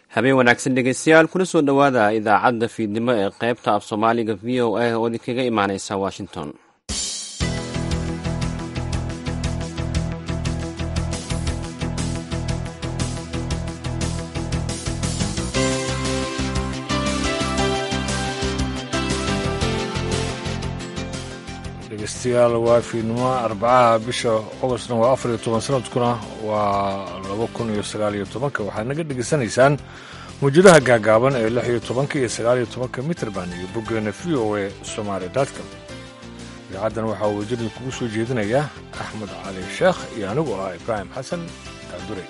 habeen wanaagsan dhegeystayaal kuna soo dhowaada idaacadda fiidnimo ee qaybta af soomaaliga v o a oo idinkaga imaaneysa washington dhegeystayaal waa fiidnimo arbacaha bisha ogostna waa afar iyo toban sanadkuna waa laba kun iyo sagaal iyo tobanka waxaad naga dhegeysanaysaan mawjadaha gaagaaban ee lix iyo tobanka iyo sagaal iyo tobanka mitrband iyo boggeena v o a somaali dotcom idaacaddan waxaa wajadin kugu soo jeedinaya axmed cali sheekh iyo anigu ah ibraahim xasan kaandure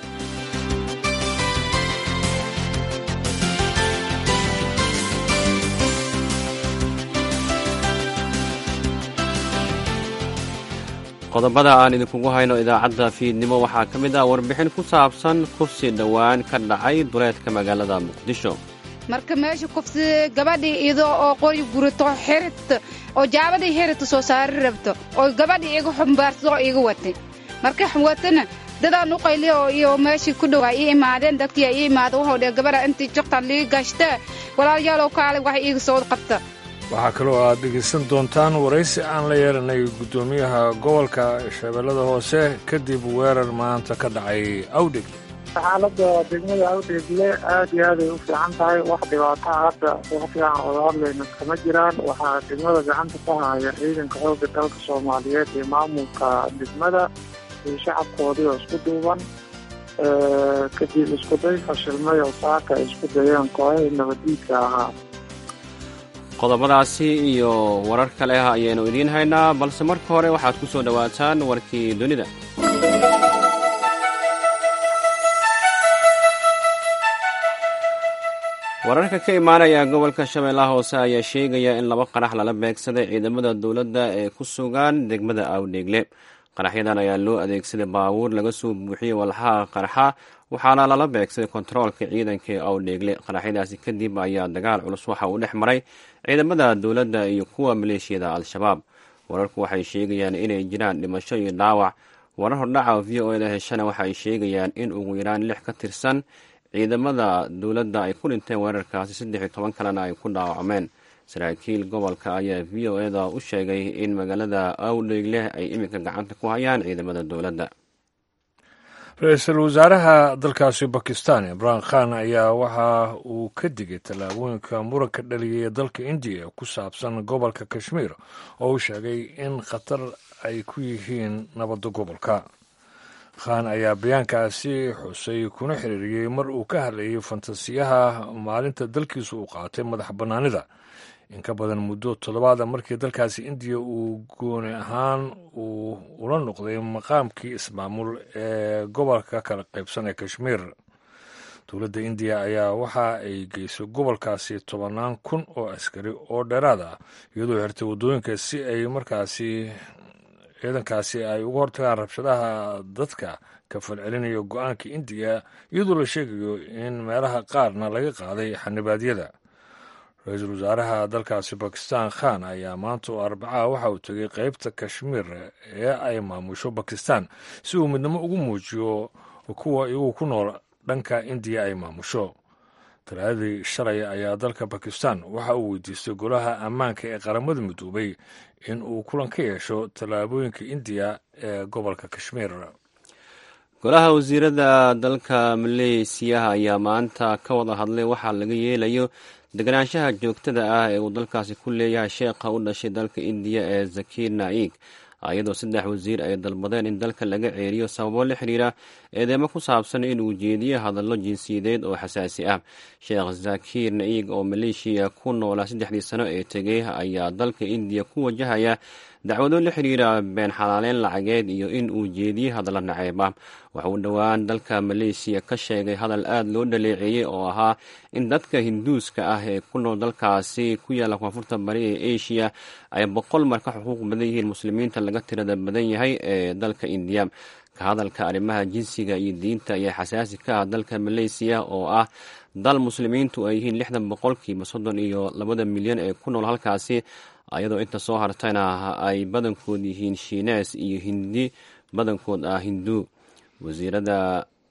qodobada aan idinkugu hayno idaacadda fiidnimo waxaa ka mid ah warbixin ku saabsan kufsi dhowaan ka dhacay duleedka magaalada muqdisho marka meesha kufsi gabadhii iyadoo oo qori gurato xirit oo jaabadii xirita soo saari rabto oo gabadhii iga xumbaarsadoo iga watay marka watana dadaan u qayliya oo iyo meeshii ku dhowaa ii imaadeen dadkii ii imaada wuxuu dhe gabadha intii jogtaan lii gashta walaalyaalow kaalay wax iiga soo qabta waxaa kaloo aad dhegaysan doontaan waraysi aan la yeelanay guddoomiyaha gobolka shabeellada hoose kadib weerar maanta ka dhacay awdheg xaaladda degmada awdheegle aad iyo aaday u fiican tahay wax dhibaataa hadda waqtigaan oga hadlayna kama jiraan waxaa degmada gacanta ka haya ciidanka xoogga dalka soomaaliyeed iyo maamulka degmada iyo shacabkoodii oo isku duuban kadib iskuday fashilmay oo saaka ay isku dayeen kooxihii nabadiidka ahaa qodobadaasi iyo warar kale ah ayaynu idiin haynaa balse marka hore waxaad ku soo dhowaataan warkii dunida wararka ka imaanaya gobolka shabeellaha hoose ayaa sheegaya in laba qarax lala beegsaday ciidamada dowladda ee ku sugan degmada awdheegle qaraxyadan ayaa loo adeegsaday baabuur laga soo buuxiyey walxaha qarxa waxaana lala beegsaday kontaroolka ciidanka ee awdheegle qaraxyadaasi kadib ayaa dagaal culus waxa uu dhex maray ciidamada dowladda iyo kuwa maleeshiyada al-shabaab wararku waxay sheegayaan inay jiraan dhimasho iyo dhaawac warar hordhaca v o eda heshana waxay sheegayaan in ugu yaraan lix ka tirsan ciidamada dowladda ay ku dhinteen weerarkaasi saddex iyo toban kalena ay ku dhaawacmeen saraakiil gobolka ayaa v o eda u sheegay in magaalada awdheegle ay iminka gacanta ku hayaan ciidamada dowladda ra-iisul wasaaraha dalkaasi bakistan imraan khan ayaa waxa uu ka digay tallaabooyinka muranka dhaliyay ee dalka indiya ku saabsan gobolka kashmiir oo uu sheegay in khatar ay ku yihiin nabadda gobolka khan ayaa bayaankaasi xusay kuna xiriiriyey mar uu ka hadlayay fantasiyaha maalinta dalkiisu uu qaatay madax bannaanida in ka badan muddo toddobaada markii dalkaasi indiya uu gooni ahaan uu ula noqday maqaamkii ismaamul ee gobolka kala qaybsan ee kashmiir dowladda indiya ayaa waxa ay geysay gobolkaasi tobannaan kun oo askari oo dheeraad ah iyadoo xirtay waddooyinka si ay markaasi ciidankaasi ay uga hortagaan rabshadaha dadka ka falcelinayo go-aanka indiya iyadoo la sheegayo in meelaha qaarna laga qaaday xanibaadyada ra-iisul wasaaraha dalkaasi bakistan khan ayaa maanta oo arbacaha waxa uu tegay qeybta kashmiir ee ay maamusho bakistan si uu midnimo ugu muujiyo kuwa iyagu ku nool dhanka indiya ay maamusho talaadadii shalay ayaa dalka bakistan waxa uu weydiistay golaha ammaanka ee qaramada midoobay in uu kulan ka yeesho tallaabooyinka indiya ee gobolka kashmiir golaha wasiirada dalka maleysiyaha ayaa maanta ka wada hadlay waxaa laga yeelayo deganaanshaha joogtada ah ee uu dalkaasi ku leeyahay sheekha u dhashay dalka indiya ee zakir naik iyadoo saddex wasiir ay dalbadeen in dalka laga ceeriyo sababo la xiriira eedeemo ku saabsan inuu jeediyo hadallo jinsiyadeed oo xasaasi ah sheekh zakir naig oo maleeshiya ku noolaa saddexdii sano ee tegey ayaa dalka indiya ku wajahaya dacwado la xiriira been xalaaleyn lacageed iyo in uu jeediye hadallo naceeb ah waxauu dhowaan dalka maleesiya ka sheegay hadal aad loo dhaleeceeyey oo ahaa in dadka hinduuska ah ee ku nool dalkaasi ku yaalla koonfurta bari ee asia ay boqol mar ka xuquuq badan yihiin muslimiinta laga tirada badan yahay ee dalka indiya ka hadalka arrimaha jinsiga iyo diinta ayaa xasaasi ka ah dalka maleysiya oo ah dal muslimiintu ay yihiin lixdan boqolkiiba soddon iyo labada milyan ee ku nool halkaasi ayadoo inta soo hartayna ay badankood yihiin shiinees iyo hindi badankood ah hinduu wasiirada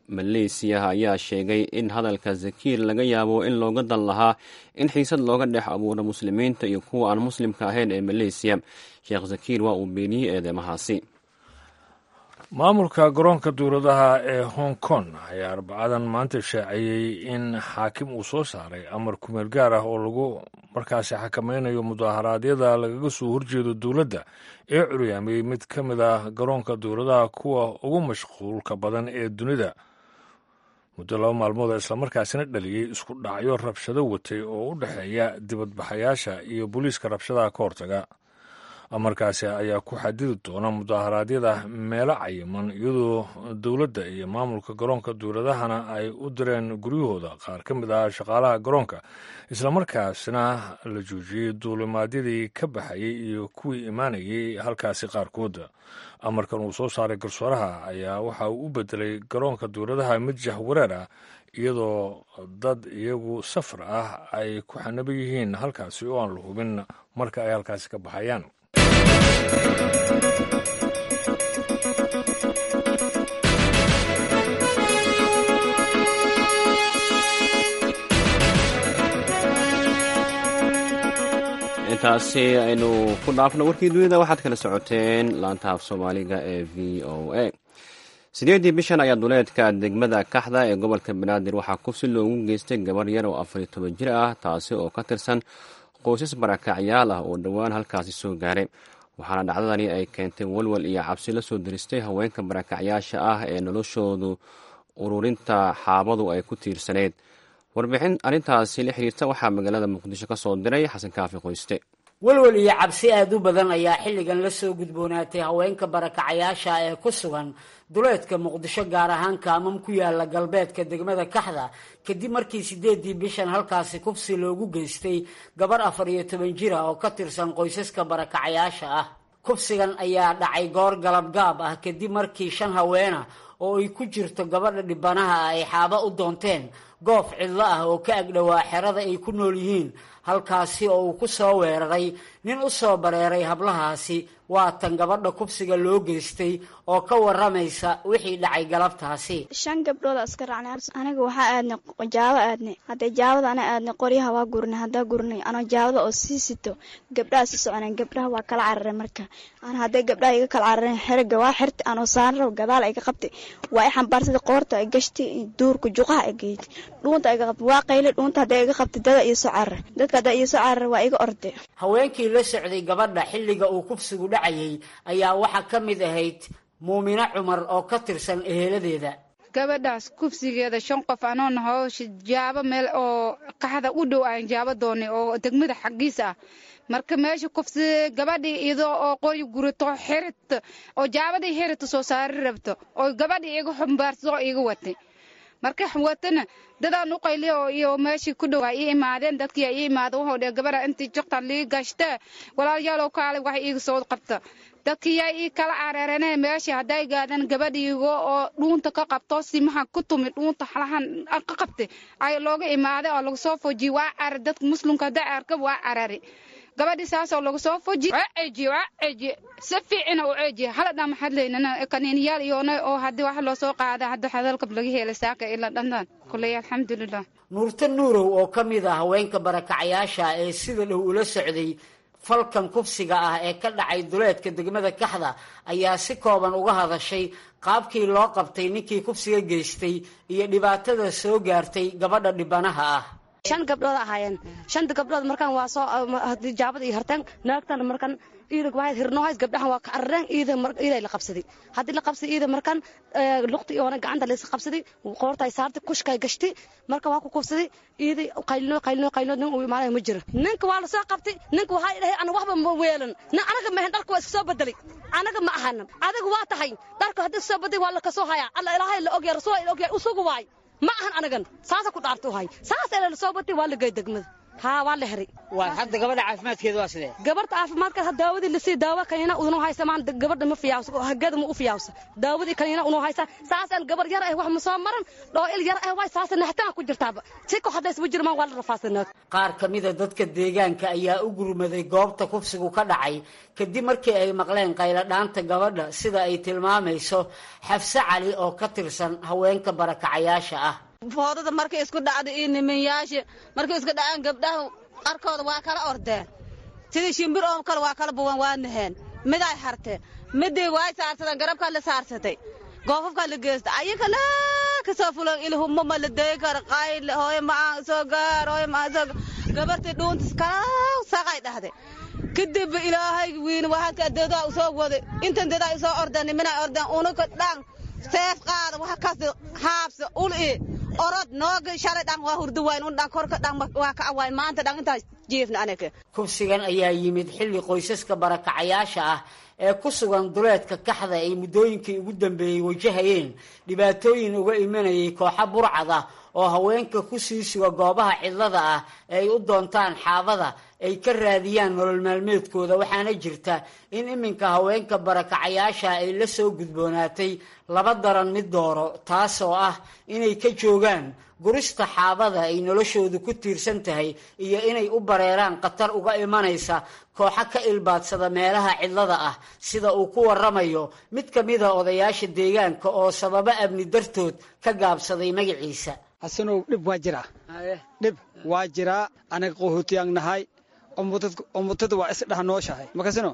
maleysiya ayaa sheegay in hadalka zakiir laga yaabo in looga dan lahaa in xiisad looga dhex abuuro muslimiinta iyo kuwa aan muslimka ahayn ee maleysiya sheekh zakiir waa uu beeniyey eedeymahaasi maamulka garoonka dowladaha ee hong kong ayaa arbacadan maanta shaaciyey in xaakim uu soo saaray amar kumeel gaar ah oo lagu markaasi xakamaynayo mudaharaadyada lagaga soo horjeedo dowladda ee curyaamiyey mid ka mid ah garoonka dowladaha kuwa ugu mashquulka badan ee dunida muddo laba maalmood islamarkaasina dhaliyey isku dhacyo rabshado watay oo u dhexeeya dibadbaxayaasha iyo booliiska rabshadaha ka hortaga amarkaasi ayaa ku xadidi doona mudaharaadyada meelo cayiman iyadoo dowladda iyo maamulka garoonka dowladahana ay u direen guryahooda qaar ka mid ah shaqaalaha garoonka islamarkaasna la joojiyey duulimaadyadii ka baxayey iyo kuwii imaanayay halkaasi qaarkood amarkan uu soo saaray garsooraha ayaa waxa uu u bedelay garoonka dowladaha mid jahwareer ah iyadoo dad iyagu safar ah ay ku xanaba yihiin halkaasi oo aan la hubin marka ay halkaasi ka baxayaan intaasi aynu ku dhaafno warkii dunida waxaad kala socoteen laanta af soomaaliga ee v o a sideedii bishan ayaa duleedka degmada kaxda ee gobolka banaadir waxaa kufsi loogu geystay gabar yar oo afar iyo toban jir ah taasi oo ka tirsan qoysas barakacyaal ah oo dhowaan halkaasi soo gaaray waxaana dhacdadani ay keentay walwal iyo cabsi la soo diristay haweenka barakacyaasha ah ee noloshoodu ururinta xaabadu ay ku tiirsaneyd warbixin arrintaasi la xiriirta waxaa magaalada muqdisho ka soo diray xasan kaafi qoyste walwal iyo cabsi aada u badan ayaa xilligan la soo gudboonaatay haweenka barakacayaasha ee ku sugan duleedka muqdisho gaar ahaan kaamam ku yaala galbeedka degmada kaxda kadib markii sideedii bishan halkaasi kufsi loogu geystay gabar afar iyo toban jira oo ka tirsan qoysaska barakacayaasha ah kufsigan ayaa dhacay goor galabgaab ah kadib markii shan haweena oo ay ku jirto gabadha dhibanaha ah ay xaaba u doonteen goof cidlo ah oo ka agdhowaa xerada ay ku nool yihiin halkaasi oo uu ku soo weeraray nin u soo bareeray hablahaasi waa tan gabadha kubsiga loo geystay oo ka waramaysa wixii dhacay galabtaasi shan gabdhooda iska raacnay aniga waxaa aadnay jaabo aadnay haddee jaabada ana aadnay qoryaha waa gurnay haddaa gurnay anoo jaabada oo sii sito gabdhaha si soconeen gabdhaha waa kala cararay marka ana haddee gabdhaha iga kala carareen xeriga waa xirtay anoo saanraw gadaal iga qabtay waa i xambaarsada qoorta ay gashtay duurka juqaha ay geeytay dhuunta iga qabtay waa qaylay dhuunta haddee iga qabtay dada iyo soo cararay dadka haddaa iyo soo cararay waa iga orday haweenkii la socday gabadha xilliga uu kufsigu dhacayay ayaa waxaa ka mid ahayd muumino cumar oo ka tirsan eheladeeda gabadhaas kufsigeeda shan qof anoo naho jaabo meel oo qaxda u dhow aan jaabo doonay oo degmada xaggiisa ah marka meesha kufsi gabadhii iyadoo oo qori gurato xirit oo jaabadii xirita soo saari rabto oo gabadhii iga xumbaarso iga watay marka watana dadaan u qayliyo iyo meeshii ku dhowaa ii imaadeen dadkii ii imaada wuxuu dhe gabadha intii jogta lii gashtee walaalyaalow kaalay wax iiga soo qabta dadkii yaa ii kala careerane meeshii hadday gaadeen gabadhiigo oo dhuunta ka qabto simaha ku tumi dhuunta xalahan ka qabtay ay looga imaaday oo lagu soo foojiyey waa carar dadka muslimka hadday arka waa carari gabadhii saasoo lagu soo foji waa ceejiye waa ceejiye si fiicina u ceejiye hala dhan maxaad leynana kaniiniyaal iyoona oo haddii wax loo soo qaada hadda hadalka laga helay saaka ila dhandan kuley alxamdulilah nuurta nuurow oo ka mid ah haweenka barakacayaasha ee sida dhow ula socday falkan kufsiga ah ee ka dhacay duleedka degmada kaxda ayaa si kooban uga hadashay qaabkii loo qabtay ninkii kufsiga geystay iyo dhibaatada soo gaartay gabadha dhibanaha ah shan gabdhood ahaayeen shanta gabdhood markaan waa soo jaabada iyo harteen naagtana markaan iidag waa hirnohays gabdhahan waa ka carareen iida iiday la qabsaday haddii la qabsaday iida markaan luqti iyoona gacanta laysa qabsaday qoortay saartay kushkay gashtay marka waa ku kufsaday iiday qaylino qaylino qaylino nin uu imaanaya ma jiro ninka waa la soo qabtay ninka waxaa dhahay ana waxba ma weelan nin anaga mahan dharka waa iska soo bedelay anaga ma ahan adiga waa tahay dharka haddii soo bedelay waa la kasoo hayaa alla ilaahay la ogyahay rasuul la ogyahay usugu waay ma ahan anagan saasa ku dhaarta uhay saas ee la soo batay waa la gey degmada haa waa la heri waa hadda gabadha caafimaadkeeda waa sidee gabarta caafimaadka daawadii lasii daawa kanina unu haysa maan gabadha ma fiyaawsa hagada ma u fiyaawsa daawadii kanina unu haysa saasaan gabar yar ah wax ma soo maran dhoo il yar ah waay saasa naxtaan ku jirtaaba si ko hadda isma jirmaan waa la rafaasanaa qaar ka mida dadka deegaanka ayaa u gurmaday goobta kufsigu ka dhacay kadib markii ay maqleen qayladhaanta gabadha sida ay tilmaamayso xafse cali oo ka tirsan haweenka barakacayaasha ah foodada markay isku dhacda iyo nimanyaasha markay isku dhacaan gabdhaha qarkooda waa kala ordeen sidii shimbir oo kale waa kala buwan waa naheen miday harteen midii waay saarsadeen garabkaa la saarsatay goofafkaa la geesta ayaka laa kasoo fulan ilhumma ma la dayi karo qayl hooyo macaan soo gaar hooyo macaan soo gabartii dhuuntis kalaw saqay dhahday kadib ilaahay wiin waxaadka deedaa u soo waday intan deedaa u soo ordeen nimanay ordeen unuka dhan seef qaada waxa kas haabsa ul i orod nooga shalay dhan waa hurdu wayn un dhan korka dhan waa ka awayn maanta dhan intaas jiifna anaka kufsigan ayaa yimid xilli qoysaska barakacayaasha ah ee ku sugan duleedka kaxda ay muddooyinkii ugu dambeeyey wajahayeen dhibaatooyin uga imanayay kooxa burcad ah oo haweenka ku sii suga goobaha cidlada ah ee ay u doontaan xaabada ay ka raadiyaan nolol maalmeedkooda waxaana jirta in iminka haweenka barakacayaasha ay la soo gudboonaatay laba daran mid dooro taasoo ah inay ka joogaan gurista xaabada ay noloshoodu ku tiirsan tahay iyo inay u bareeraan khatar uga imanaysa kooxo ka ilbaadsada meelaha cidlada ah sida uu ku waramayo mid ka mida odayaasha deegaanka oo sababo amni dartood ka gaabsaday magaciisa hasanow dhib waa jiraa dhib waa jiraa anaga qahootiyaan nahay ummutada waa isdhaha nooshahay makasino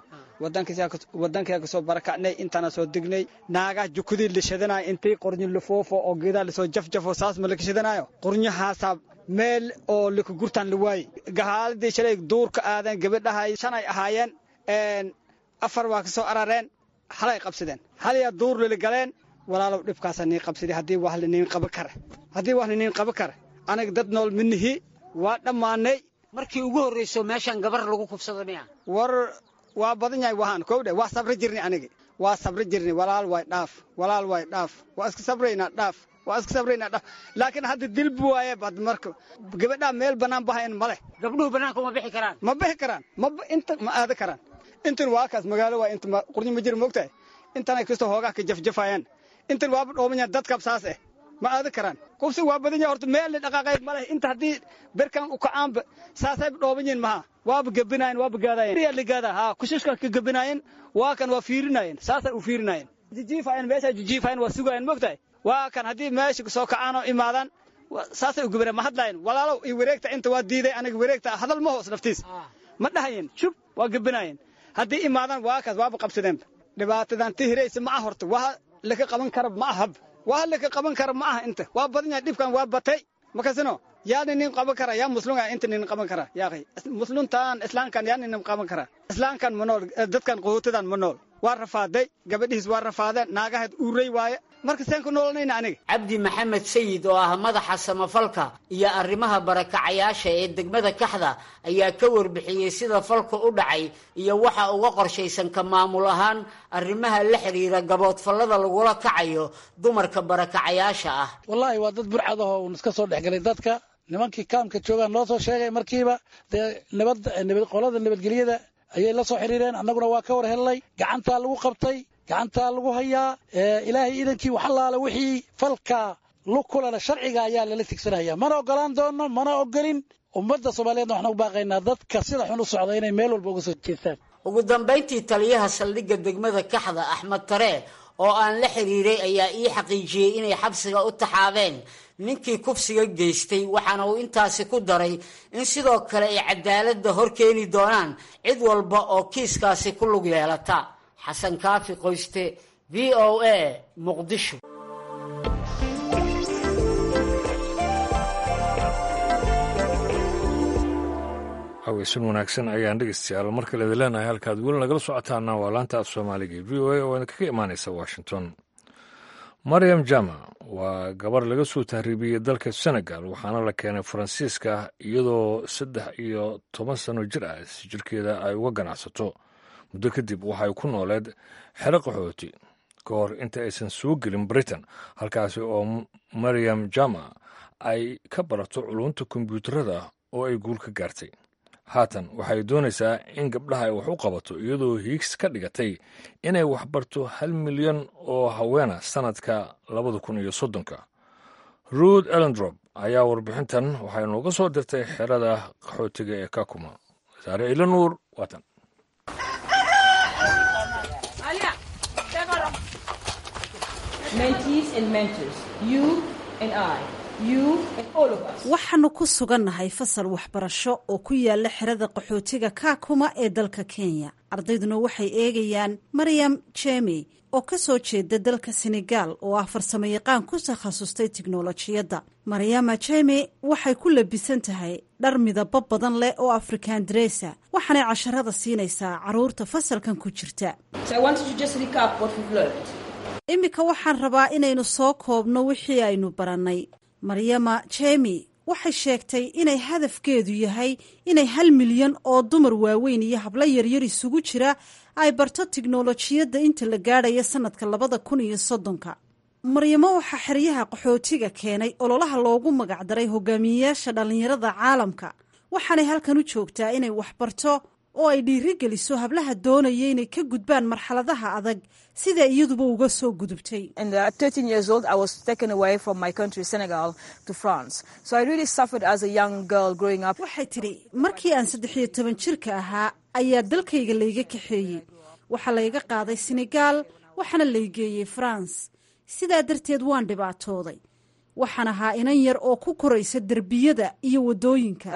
wadankaa kasoo barakacnay intaana soo degnay naagaha jukudii la shadanaayo intay qornyo lafoofo oo geedaa lasoo jafjafo saas ma laka shadanayo qornyahaasaa meel oo lika gurtaan la waaye gahaaladii shalay duurka aadeen gabadhahay shanay ahaayeen afar waa ka soo arareen halay qabsadeen halayaa duur lala galeen walaalow dhibkaasa nii qabsaday haddii wax laniin qaban kara haddii wax laniin qaban kara anaga dad nool minihi waa dhammaanay markii ugu horrayso meeshaan gabar lagu kufsado miya war waa badan yahay wahaan kowdhe waa sabri jirnay anigi waa sabri jirnay walaal way dhaaf walaal way dhaaf waa iska sabraynaa dhaaf waa iska sabraynaa dhaaf laakiin hadda dilbi waaye bad marka gabadhaa meel bannaan bahayan ma leh gabdhuhu bannaanka ma bixi karaan ma bixi karaan ma inta ma aada karaan intan waa kaas magaalo waa inta qurnyo ma jira moogtahay intanay kastoo hoogaa ka jafjafayaan intan waaba dhooban dadkab saas eh ma aada karaan kufsi waa badan yahay horta meel la dhaqaaqay ma leh inta haddii berkan u kacaanba saasayba dhooban yihin maha waaba gebinaayeen waaba gaadaayeen yaa la gaadaa haa kushishka ka gebinaayeen waa kan waa fiirinaayeen saasay u fiirinaayeen jijiifaayeen meesha jijiifaayeen waa sugaayeen moogtahay waa kan haddii meesha soo kacaan oo imaadaan saasay u gebinayeen ma hadlaayeen walaalow iyo wareegta inta waa diiday aniga wareegta hadal ma hoos naftiis ma dhahayeen shub waa gebinaayeen haddii imaadaan waa kaas waaba qabsadeenba dhibaatadan tihiraysa ma ah horta waa laka qaban kara ma ahab waa laka qaban kara ma aha inta waa badan yahay dhibkan waa batay makasino yaa ninin qaban kara yaa muslunga inta ninin qaban kara yaaqay musluntan islaamkan yaa ninin qaban kara islaamkan ma nool dadkan qaxootidan ma nool waa rafaaday gabadhiis waa rafaadeen naagaheed uuray waaye marka seen ku noolanayna aniga cabdi maxamed sayid oo ah madaxa samafalka iyo arrimaha barakacayaasha ee degmada kaxda ayaa ka warbixiyey sida falka u dhacay iyo waxa uga qorshaysan ka maamul ahaan arrimaha la xidhiira gaboodfallada lagula kacayo dumarka barakacayaasha ah wallaahi waa dad burcad ahoo uun iska soo dhexgelay dadka nimankii kaamka joogaan loo soo sheegay markiiba dee nabad qolada nabadgelyada ayay la soo xiriireen annaguna waa ka war helnay gacantaa lagu qabtay gacantaa lagu hayaa ilaahay iidankii waxalaala wixii falka lug kulana sharciga ayaa lala tigsanaya mana ogolaan doono mana ogolin ummadda soomaaliyeedna waxaan u baaqaynaa dadka sida xun u socda inay meel walba uga soo jeestaan ugu dambayntii taliyaha saldhigga degmada kaxda axmed taree oo aan la xiriiray ayaa ii xaqiijiyey inay xabsiga u taxaabeen ninkii kufsiga geystay waxaana uu intaasi ku daray in sidoo kale ay cadaaladda hor keeni doonaan cid walba oo kiiskaasi ku lug yeelata xasan kaafi qoyste v o a muqdisho haweysan wanaagsan ayaan dhegeystayaal mar kale idin leenahay halkaad weli nagala socotaana waa laanta af soomaaliga v o a oo idinkaga imaanaysa washington maryam jama waa gabar laga soo tahriibiyey dalka senegal waxaana la keenay faransiiska iyadoo saddex iyo toban sano jir ah si jirkeeda ay uga ganacsato muddo kadib waxay ku nooleed xero qaxooti ka hor inta aysan soo gelin britain halkaasi oo maryam jama ay ka barato culunta kombyuutarada oo ay guul ka gaartay haatan waxay doonaysaa in gabdhaha ay wax u qabato iyadoo hiigs ka dhigatay inay waxbarto hal milyan oo haweena sannadka labada kun iyo soddonka ruud elendrop ayaa warbixintan waxay nooga soo dirtay xerada qaxootiga ee kakuma wasaare ilanuur waatan waxaannu ku sugannahay fasal waxbarasho oo ku yaala xerada qaxootiga kaakuma ee dalka kenya ardayduna waxay eegayaan maryam jemi oo ka soo jeeda dalka senegaal oo ah farsamo yaqaan ku takhasustay tiknolojiyadda maryama jemi waxay ku labisan tahay dhar midabo badan leh oo afrikaan dresa waxaanay casharada siinaysaa carruurta fasalkan ku jirta iminka waxaan rabaa inaynu soo koobno wixii aynu barannay maryama jemi waxay sheegtay inay hadafkeedu yahay inay hal milyan oo dumar waaweyn iyo hablo yaryar isugu jira ay barto tiknolojiyadda inta la gaadhaya sannadka labada kun iyo soddonka maryamo waxaa xeryaha qaxootiga keenay ololaha loogu magacdaray hogaamiyeyaasha dhallinyarada caalamka waxaanay halkan u joogtaa inay waxbarto oo ay dhiirigeliso hablaha doonaya inay ka gudbaan marxaladaha adag sida iyaduba uga soo gudubtay waxay tidhi markii aan saddex iyo toban jirka ahaa ayaa dalkayga layga kaxeeyey waxaa layga qaaday senegaal waxaana laygeeyey faranse sidaa darteed waan dhibaatooday waxaan ahaa inan yar oo ku koraysa derbiyada iyo waddooyinka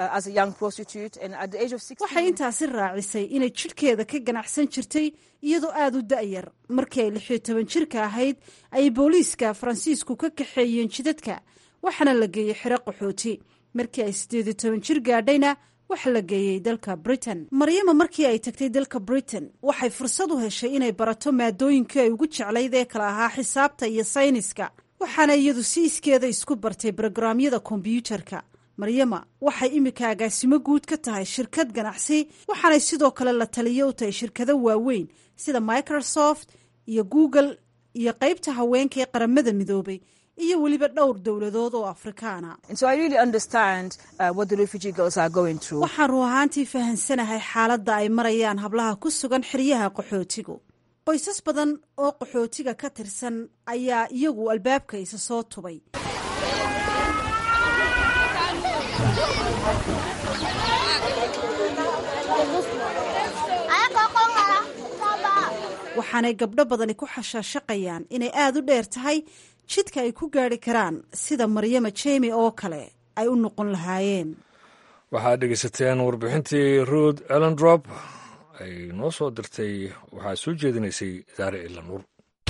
waxay intaasi raacisay inay jidhkeeda ka ganacsan jirtay iyadoo aada u da'yar markii ay lixiyo toban jirka ahayd ayay booliiska faransiisku ka kaxeeyeen jidadka waxaana la geeyey xero qaxooti markii ay siddeediyo toban jir gaadhayna waxa la geeyey dalka britain maryama markii ay tagtay dalka britain waxay fursad u heshay inay barato maadooyinkii ay ugu jeclayd ee kala ahaa xisaabta iyo sayniska waxaana iyadu si iskeeda isku bartay brograamyada kombyuutarka maryama waxay iminka agaasimo guud ka tahay shirkad ganacsi waxaanay sidoo kale la taliyo u tahay shirkado waaweyn sida microsoft iyo google iyo qaybta haweenka ee qaramada midoobay iyo weliba dhowr dowladood oo afrikaana waxaan ruu ahaantii fahansanahay xaaladda ay marayaan hablaha ku sugan xeryaha qaxootigu qoysas badan oo qaxootiga ka tirsan ayaa iyagu albaabka isa soo tubay waxaanay gabdho badani ku xashaashaqayaan inay aada u dheer tahay jidka ay ku gaari karaan sida maryama jemi oo kale ay u noqon lahaayeen waxaad dhegeysateen warbixintii ruud elendrop ay noo soo dirtay waxaa soo jeedinaysay daare ilanuur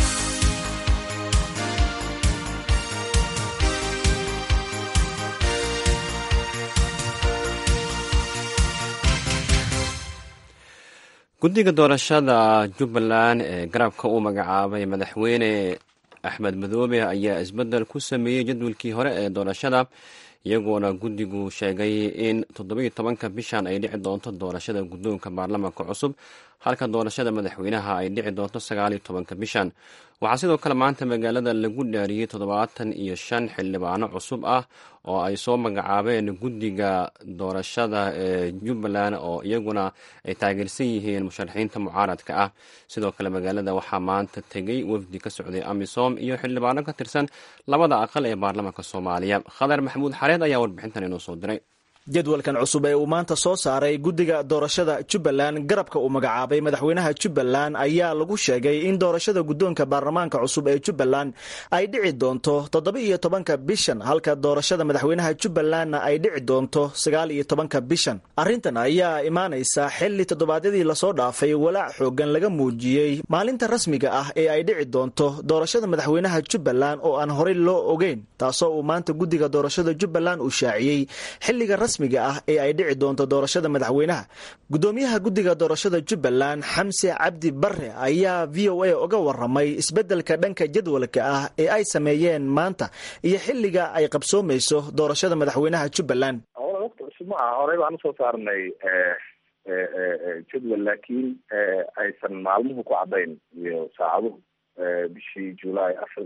guddiga doorashada jubbaland ee garabka uu magacaabay madaxweyne axmed madoobe ayaa isbeddel ku sameeyey jadwalkii hore ee doorashada iyagoona guddigu sheegay in toddobiyo tobanka bishan ay dhici doonto doorashada guddoonka baarlamaanka cusub halka doorashada madaxweynaha ay dhici doonto sagaaliyo tobanka bishan waxaa sidoo kale maanta magaalada lagu dhaariyey toddobaatan iyo shan xildhibaano cusub ah oo ay soo magacaabeen guddiga doorashada ee jubbaland oo iyaguna ay taageersan yihiin musharaxiinta mucaaradka ah sidoo kale magaalada waxaa maanta tegey wafdi ka socday amisom iyo xildhibaano ka tirsan labada aqal ee baarlamaanka soomaaliya khadar maxamuud xareed ayaa warbixintan inoo soo diray jadwalkan cusub ee uu maanta soo saaray guddiga doorashada jubbaland garabka uu magacaabay madaxweynaha jubbaland ayaa lagu sheegay in doorashada guddoonka baarlamaanka cusub ee jubbaland ay dhici doonto toddoba iyo tobanka bishan halka doorashada madaxweynaha jubbalandna ay dhici doonto sagaal iyo tobanka bishan arrintan ayaa imaanaysa xilli toddobaadyadii lasoo dhaafay walaac xoogan laga muujiyey maalinta rasmiga ah ee ay dhici doonto doorashada madaxweynaha jubbaland oo aan horey loo ogeyn taasoo uu maanta guddiga doorashada jubbaland uu shaaciyey xilliga rasmiga ah ee ay dhici doonto doorashada madaxweynaha gudoomiyaha guddiga doorashada jubbaland xamse cabdi bare ayaa v o a uga waramay isbeddelka dhanka jadwalka ah ee ay sameeyeen maanta iyo xilliga ay qabsoomayso doorashada madaxweynaha jubbaland waqti cusub ma aha horey baan usoo saarnay jadwal laakiin aysan maalmuhu ku caddayn iyo saacaduhu bishii julaay afar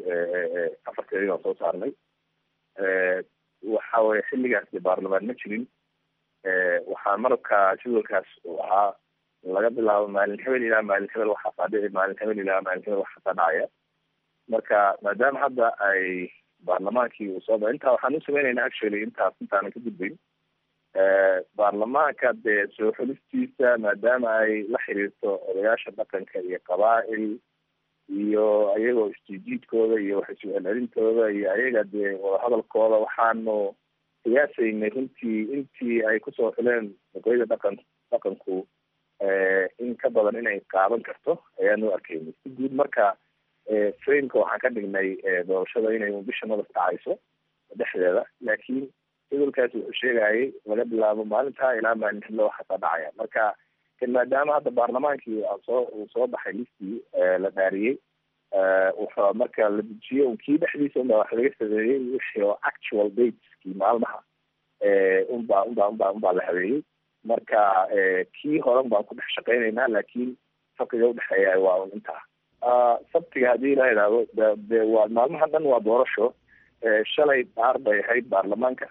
afarteedii baan soo saarnay waxa weye xilligaas de baarlamaan ma jirin waxaa marka jadwalkaas uu ahaa laga bilaabo maalin hebel ilaa maalin hebel waxaasaa dhici maalin hebel ilaa maalin hebel waxaasaa dhacaya marka maadaama hadda ay baarlamaankii uu soo ba intaa waxaan u sameynayna actually intaas intaanan ka gudbayn baarlamaanka dee soo xulistiisa maadaama ay la xiriirto odayaasha dhaqanka iyo qabaa'il iyo ayagoo istijiidkooda iyo wax isu-celcelintooda iyo ayaga dee wadahadalkooda waxaanu qiyaasaynay runtii intii ay kusoo xuleen oqoyada dhaqan dhaqanku in ka badan inay qaadan karto ayaanu arkaynay si guud marka frameka waxaan ka dhignay doorashada inay bisha madaf dhacayso dhexdeeda laakiin jadalkaasi wuxuu sheegayay laga bilaabo maalintaa ilaa maalin xillo waxaasaa dhacaya marka kan maadaama hadda baarlamaankii soo uu soo baxay listii la dhaariyey wuxuu marka la dejiyo kii dhexdiisa unbaa wax laga sameeyey wixii oo actual dateskii maalmaha unbaa unbaa unbaa unbaa la habeeyey marka kii horan baan ku dhex shaqeynaynaa laakiin farqiga udhexeeya waa un intaa sabtiga haddii la idhaahdo de de waa maalmaha dhan waa doorasho shalay dhaar bay ahayd baarlamaanka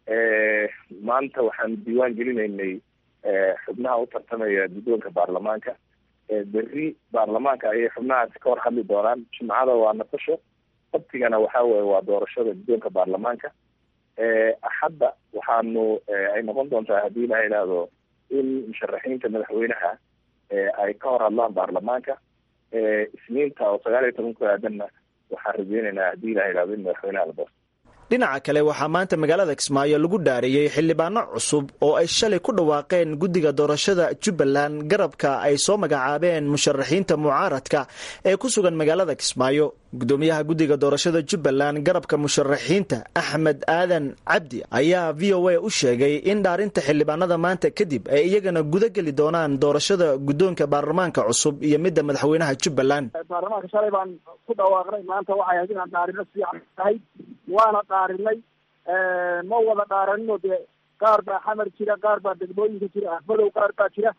maanta waxaan diiwaan gelinaynay xubnaha u tartamaya guddoonka baarlamaanka berri baarlamaanka ayay xubnahaasi ka hor hadli doonaan jimcada waa nasasho sabtigana waxa weye waa doorashada guddoonka baarlamaanka axadda waxaanu ay noqon doontaa haddii la idhaahdo in musharaxiinta madaxweynaha ay ka hor hadlaan baarlamaanka isniinta oo sagaal iyo toban ku aadanna waxaan rajeynaynaa haddii la idhahdo in madaxweynaha la doorto dhinaca kale waxaa maanta magaalada kismaayo lagu dhaariyey xildhibaano cusub oo ay shalay ku dhawaaqeen guddiga doorashada jubbaland garabka ay soo magacaabeen musharaxiinta mucaaradka ee ku sugan magaalada kismaayo gudoomiyaha guddiga doorashada jubbaland garabka musharaxiinta axmed aadan cabdi ayaa v o a u sheegay in dhaarinta xildhibaanada maanta kadib ay iyagana guda geli doonaan doorashada guddoonka baarlamaanka cusub iyo midda madaxweynaha jubbaland baarlamaanka shalay baan ku dhawaaqnay maanta waxay ahayd inaan dhaarino fiican tahay waana dhaarinay ma wada dhaaranino dee qaar baa xamar jira qaar baa degmooyinka jira ahmadow qaar baa jira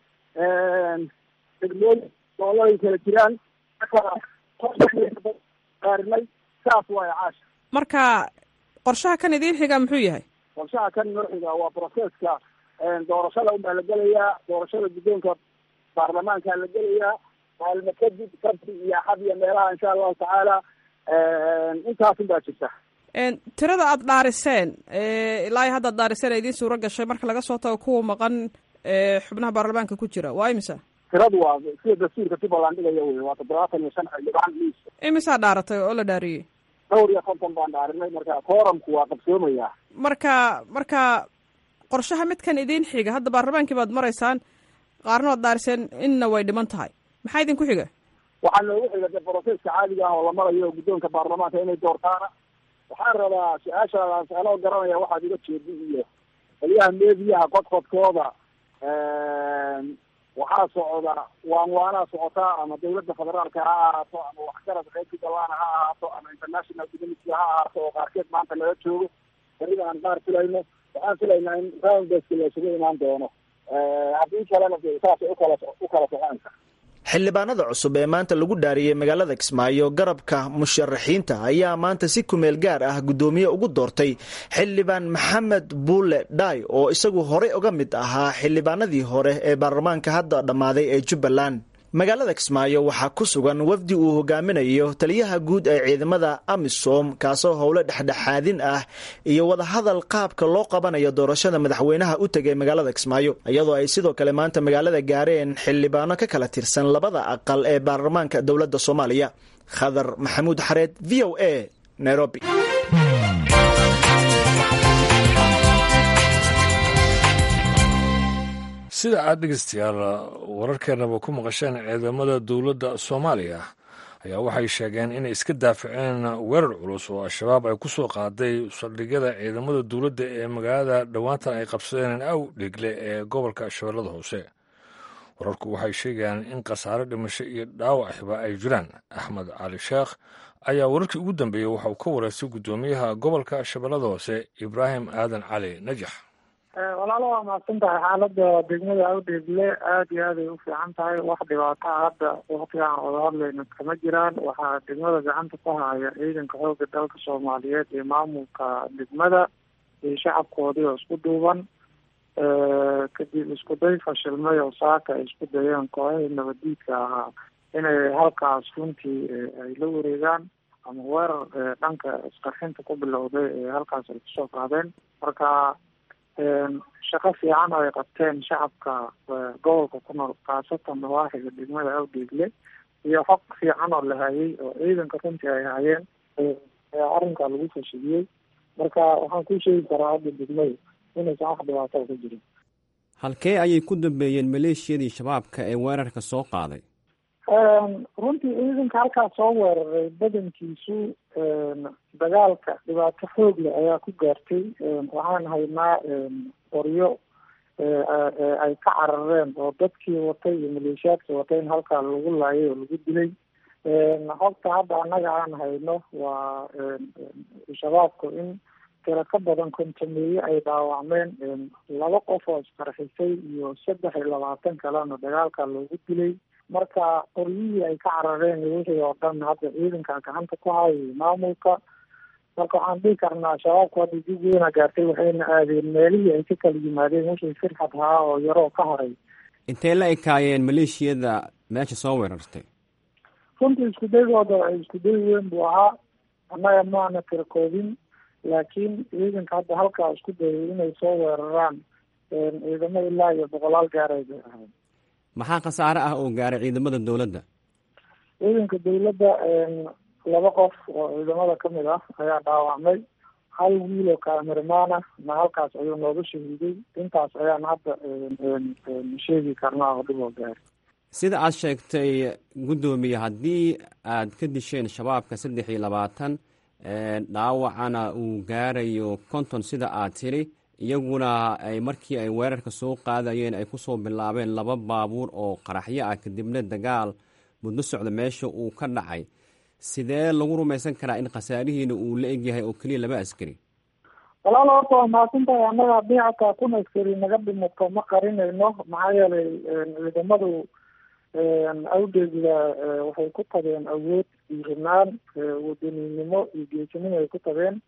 degmooyin gobolay kala jiraan dhaarinay saas waay caasha marka qorshaha kan idiin xiga muxuu yahay qorshaha kan inoo xiga waa processka doorashada unbaa la gelayaa doorashada guddoonka baarlamaanka la gelayaa maalmo kadib sabti iyo axad iyo meelaha insha allahu tacaala intaasun baa jirta tirada aada dhaariseen ilaa iyo haddaad dhaariseen idiin suuro gashay marka laga soo tago kuwa maqan xubnaha baarlamaanka ku jira waa imisa tiradu waa sida dastuurka jubbaland dhigaya wey waa toddobaatan iyo shan xildhibaan miis imisaa dhaaratay oo la dhaariyey dhowr iyo konton baan dhaarinay marka kooramku waa qabsoomaya marka marka qorshaha midkan idiin xiga hadda baarlamaankii baad maraysaan qaarna waad dhaariseen inna way dhiman tahay maxaa idinku xiga waxaa noogu xiga de broseska caadiga ah oo la marayo guddoonka baarlamaanka inay doortaana waxaan rabaa su-aashaadaas anoo garanaya waxaad iga jeedi iyo qoliyaha meediyaha qodqodkooda waxaa socda waan waanaa socotaa ama dawladda federaalka ha ahaato ama waxgarad reer jubbaland ha ahaato ama international community ha ahaato oo qaarkeed maanta laga joogo berida aan qaar filayno waxaan filaynaa in rounddeska la isugu imaan doono haddii kalena de saasay ukala u kala soconaysa xildhibaanada cusub ee maanta lagu dhaariyey magaalada kismaayo garabka musharaxiinta ayaa maanta si kumeel gaar ah guddoomiye ugu doortay xildhibaan maxamed buule dhaay oo isagu horey uga mid ahaa xildhibaanadii hore ee baarlamaanka hadda dhammaaday ee jubbaland magaalada kismaayo waxaa ku sugan wafdi uu hogaaminayo taliyaha guud ee ciidamada amisom kaasoo howlo dhexdhexaadin ah iyo wadahadal qaabka loo qabanayo doorashada madaxweynaha u tegay magaalada kismaayo iyadoo ay sidoo kale maanta magaalada gaareen xildhibaano ka kala tirsan labada aqal ee baarlamaanka dowladda soomaaliya khadar maxamuud xareed v o a nairobi sida aad dhegeystayaal wararkeenaba ku maqasheen ciidamada dowladda soomaaliya ayaa waxay sheegeen inay iska daafaceen weerar culus oo al-shabaab ay ku soo qaaday saldhigyada ciidamada dowladda ee magaalada dhowaantan ay qabsadeen aw dhigle ee gobolka shabeellada hoose wararku waxay sheegayaan in khasaare dhimasho iyo dhaawaciba ay jiraan axmed cali sheekh ayaa wararkii ugu dambeeyey waxa uu ka wareystay guddoomiyaha gobolka shabeellada hoose ibraahim aadan cali najax walaalo waa mahadsan tahay xaalada degmada awdheegle aada iyo aad ay u fiican tahay wax dhibaataa hadda waktigaan wada hadlayno kama jiraan waxaa degmada gacanta ku haya ciidanka xooga dalka soomaaliyeed iyo maamulka degmada iyo shacabkoodii oo isku duuban kadib isku day fashilmay oo saaka ay isku dayeen kooxihii nabadiidka ahaa inay halkaas runtii ay la wareegaan ama weerar dhanka isqarxinta ku bilowday ee halkaas ay kusoo qaadeen marka shaqo fiican oo ay qabteen shacabka gobolka ku nool khaasatan nawaaxiga degmada awdeegle iyo xog fiican oo la hayay oo ciidanka runtii ay hayeen ayaa arrinkaa lagu fashiliyey marka waxaan ku sheegi karaa hadda degmada inaysan wax dhibaato ka jirin halkee ayay ku dambeeyeen maleeshiyadii shabaabka ee weerarka soo qaaday runtii ciidanka halkaas soo weeraray badankiisu dagaalka dhibaato xoog leh ayaa ku gaartay waxaan haynaa qoryo ay ka carareen oo dadkii watay iyo maleeshiyaadkii watay in halkaa lagu laayay oo lagu dilay xogta hadda annaga aan hayno waa shabaabku in tiro ka badan kontameeye ay dhaawacmeen laba qof oo isqarxisay iyo saddex iyo labaatan kalena dagaalka loogu dilay marka qoryihii ay ka carareen iyo wixii oo dhan hadda ciidanka gacanta ku hayay maamulka marka waxaan dhihi karnaa shabaabku hadda dib weyna gaartay waxayna aadeen meelihii ay ka kala yimaadeen wixii firxad ahaa oo yaroo ka haray intee la ekaayeen maleeshiyada meesha soo weerartay runtii isku daygooda isku day weyn buu ahaa annaga maana tirakoobin laakiin ciidanka hadda halkaa isku dayay inay soo weeraraan ciidamo ilaa iyo boqolaal gaaray bay ahayd maxaa khasaare ah oo gaaray ciidamada dowladda ciidanka dowladda laba qof oo ciidamada kamid ah ayaa dhaawacmay hal wiil oo kaamirmaan ah na halkaas ayuu nooga shahiiday intaas ayaan hadda sheegi karnaa oo dhib oo gaaray sida aad sheegtay guddoomiye haddii aad ka disheen shabaabka saddex iyo labaatan dhaawacana uu gaarayo konton sida aad tiri iyaguna ay markii ay weerarka soo qaadayeen ay kusoo bilaabeen laba baabuur oo qaraxyo ah kadibna dagaal muddo socda meesha uu ka dhacay sidee lagu rumaysan karaa in khasaarihiina uu la egyahay oo keliya laba askari walaal horta waa mahadsantahay annaga haddii xataa kun askari naga dhimato ma qarinayno maxaa yeelay ciidamadu awdeegda waxay ku tageen awood dhiirinaan wadaninimo iyo geesinimo ay ku tageen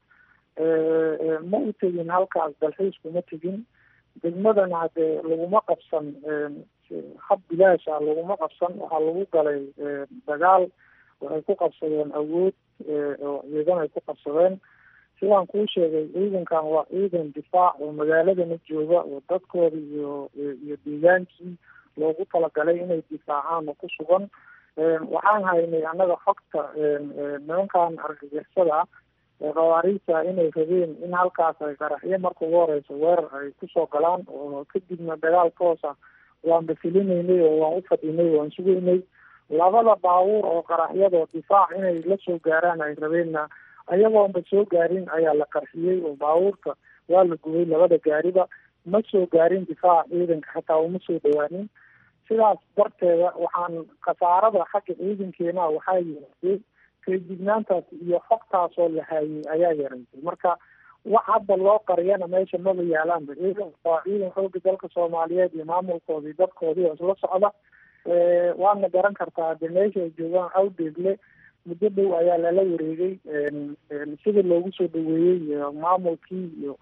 ma u tegin halkaas dalxiisku ma tegin degmadana hadee laguma qabsan hab bilaasha laguma qabsan waxaa lagu galay dagaal waxay ku qabsadeen awood oo ciidan ay ku qabsadeen sidaan kuu sheegay ciidankan waa ciidan difaac oo magaaladana jooga oo dadkooda iyo iyo deegaankii loogu talagalay inay difaacaan oo ku sugan waxaan haynay annaga xogta nimankan argagixisada ah khawaariijta inay rabeen in halkaas ay qaraxyo marka ugu horeysa weerar ay kusoo galaan oo kadibna dagaal toosa waan bafilinaynay oo waan u fadhinay waan sugaynay labada baabuur oo qaraxyadoo difaac inay la soo gaaraan ay rabeenna ayagoonba soo gaarin ayaa la qarxiyey oo baabuurka waa la gubay labada gaariba ma soo gaarin difaaca ciidanka xataa uma soo dhawaanin sidaas darteeda waxaan khasaarada xagga ciidankeena waxaa yaraatay feejignaantaas iyo xogtaasoo la haayay ayaa yaraysay marka wax hadda loo qariyana meesha maba yaalaanba ciidan waa ciidan xooga dalka soomaaliyeed iyo maamulkoodii dadkoodii oo isla socda waadna garan kartaa de meesha ay joogaan awdeegle muddo dhow ayaa lala wareegay sida loogu soo dhaweeyey iyo maamulkii iyo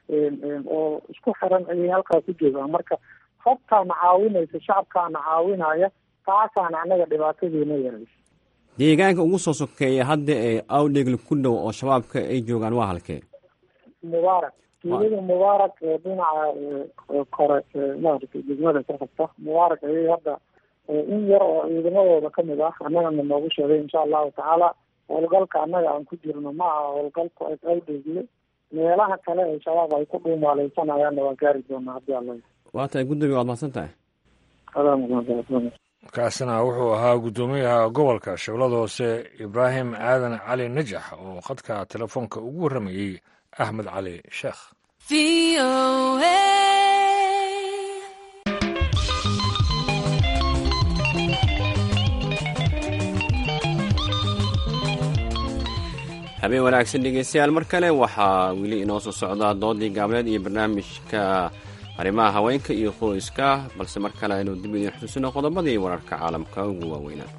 oo isku xiran ayay halkaa ku joogaan marka xogtaana caawinaysa shacabkaana caawinaya taasaana annaga dhibaatadeena yaraysa deegaanka ugu soo sokeeya hadda ee awdhegle ku dhow oo shabaabka ay joogaan waa halkee mubaarak tuulada mubaarak ee dhinaca kore maaragtay degmada ka xigta mubaarak ayay hadda in yar oo ciidamadooda kamid ah annagana noogu sheegay insha allahu tacaala howlgalka annaga aan ku jirno ma aha howlgalku awdhegle meelaha kale ee shabaab ay ku dhuumaaleysanayana waan gaari doonaa haddii alla waa tahay gudoomiye waad mahadsan tahay kaasina wuxuu ahaa guddoomiyaha gobolka shabeellada hoose ibraahim aadan cali najax oo khadka telefoonka ugu warramayey axmed cali sheekh habeen wanaagsan dhegeystayaal mar kale waxaa weli inoo soo socdaa doodii gaabneed iyo barnaamijka arrimaha haweenka iyo qoyska balse mar kale aynu dib idiin xusuusino qodobadii wararka caalamka ugu waaweynaa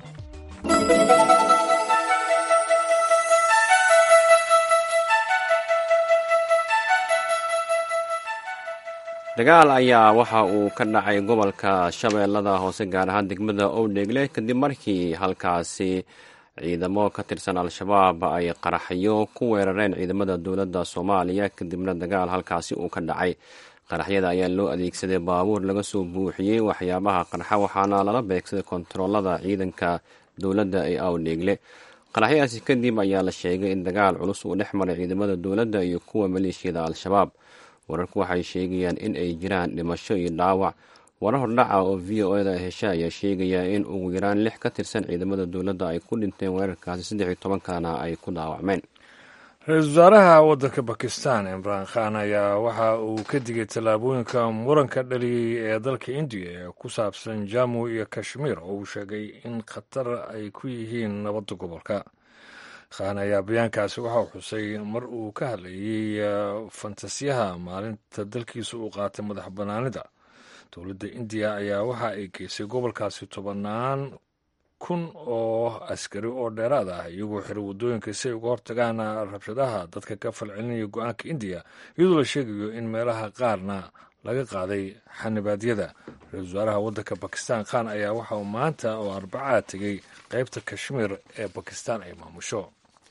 dagaal ayaa waxa uu ka dhacay gobolka shabeellada hoose gaar ahaan degmada owdheegle kadib markii halkaasi ciidamo ka tirsan al-shabaab ay qaraxyo ku weerareen ciidamada dowladda soomaaliya kadibna dagaal halkaasi uu ka dhacay qaraxyada ayaa loo adeegsaday baabuur laga soo buuxiyey waxyaabaha qarxa waxaana lala beegsaday kontaroolada ciidanka dowladda ee awdheegle qaraxyadaasi kadib ayaa la sheegay in dagaal culus uu dhex maray ciidamada dowladda iyo kuwa maleeshiyada al-shabaab wararku waxay sheegayaan in ay jiraan dhimasho iyo dhaawac warar hordhaca oo v o eda hesha ayaa sheegaya in ugu yaraan lix ka tirsan ciidamada dowladda ay ku dhinteen weerarkaasi saddex iyo toban kalena ay ku dhaawacmeen ra-iisul wasaaraha waddanka bakistan imraan khan ayaa waxa uu ka digay tallaabooyinka muranka dhaliyey ee dalka indiya ee ku saabsan jamu iyo kashmiir oo uu sheegay in khatar ay ku yihiin nabadda gobolka khan ayaa bayaankaasi waxauu xusay mar uu ka hadlayey fantasiyaha maalinta dalkiisa uu qaatay madax bannaanida dowladda indiya ayaa waxa ay geysay gobolkaasi tobannaan kun oo askari oo dheeraad ah iyagoo xiray waddooyinka si ay uga hortagaan rabshadaha dadka ka falcelinaya go-aanka indiya iyadoo la sheegayo in meelaha qaarna laga qaaday xanibaadyada ra-isul wasaaraha waddanka bakistan khan ayaa waxa uu maanta oo arbacaa tegey qeybta kashmiir ee bakistan ay maamusho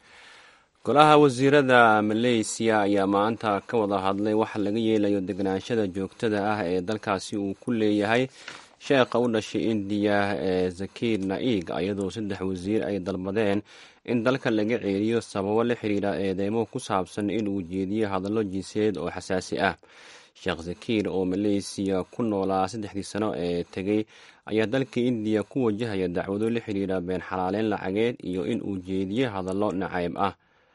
golaha wasiirada maleysiya ayaa maanta ka wada hadlay waxa laga yeelayo deganaanshada joogtada ah ee dalkaasi uu ku leeyahay sheekha u dhashay indiya ee zakiir naig iyadoo saddex wasiir ay dalbadeen in dalka laga ceeliyo sababo la xiriira eedeymo ku saabsan inuu jeediyo hadallo jinsiyadeed oo xasaasi ah sheekh zakiir oo maleysiya ku noolaa saddexdii sano ee tegey ayaa dalka indiya ku wajahaya dacwado la xiriira been xalaaleyn lacageed iyo in uu jeediyo hadallo nacayb ah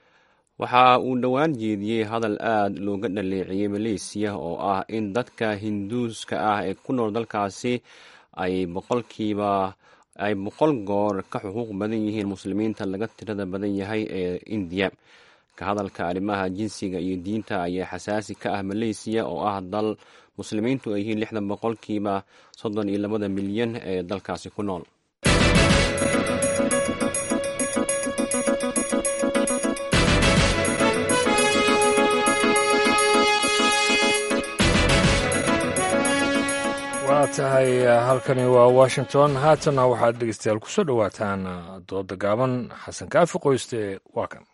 waxa uu dhowaan jeediyey hadal aad looga dhaleeciyey maleysiya oo ah in dadka hinduuska ah ee ku nool dalkaasi ay boqolkiiba ay boqol goor ka xuquuq badan yihiin muslimiinta laga tirada badan yahay ee indiya ka hadalka arrimaha jinsiga iyo diinta ayaa xasaasi ka ah maleysiya oo ah dal muslimiintu ay yihiin lixdan boqolkiiba soddon iyo labada milyan ee dalkaasi ku nool waa tahay halkani waa washington haatana waxaad dhegeystayaal kusoo dhowaataan dooda gaaban xasan kaafi qoyste waa kan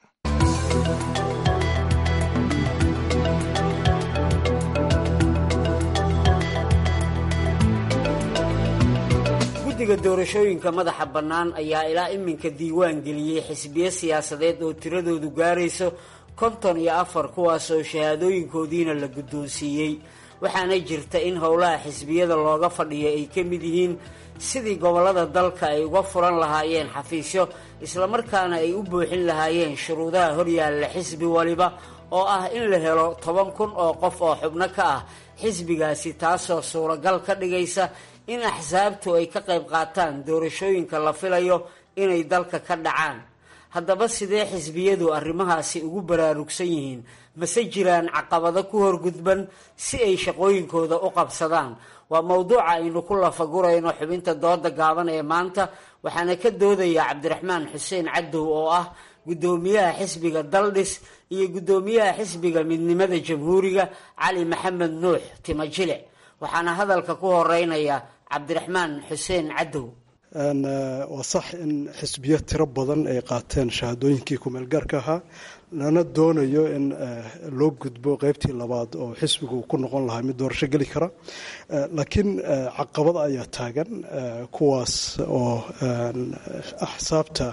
guddiga doorashooyinka madaxa bannaan ayaa ilaa iminka diiwaan geliyey xisbiyo siyaasadeed oo tiradoodu gaarayso konton iyo afar kuwaas oo shahaadooyinkoodiina la guddoonsiiyey waxaana jirta in howlaha xisbiyada looga fadhiyo ay ka mid yihiin sidii gobollada dalka ay uga furan lahaayeen xafiisyo islamarkaana ay u buuxin lahaayeen shuruudaha horyaalla xisbi waliba oo ah in la helo toban kun oo qof oo xubno ka ah xisbigaasi taasoo suuragal ka dhigaysa in axsaabtu ay ka qayb qaataan doorashooyinka la filayo inay dalka ka dhacaan haddaba sidee xisbiyadu arrimahaasi ugu baraarugsan yihiin mase jiraan caqabado ku horgudban si ay shaqooyinkooda u qabsadaan waa mowduuca aynu ku lafagurayno xubinta dooda gaaban ee maanta waxaana ka doodaya cabdiraxmaan xuseen cadow oo ah guddoomiyaha xisbiga daldhis iyo guddoomiyaha xisbiga midnimada jamhuuriga cali maxamed nuux timajilic waxaana hadalka ku horeynaya cabdiraxmaan xuseen cadow waa sax in xisbiyo tiro badan ay qaateen shahaadooyinkii kumeelgaarka ahaa lana doonayo in loo gudbo qeybtii labaad oo xisbigu ku noqon lahaa mid doorasho geli kara laakiin caqabad ayaa taagan kuwaas oo axsaabta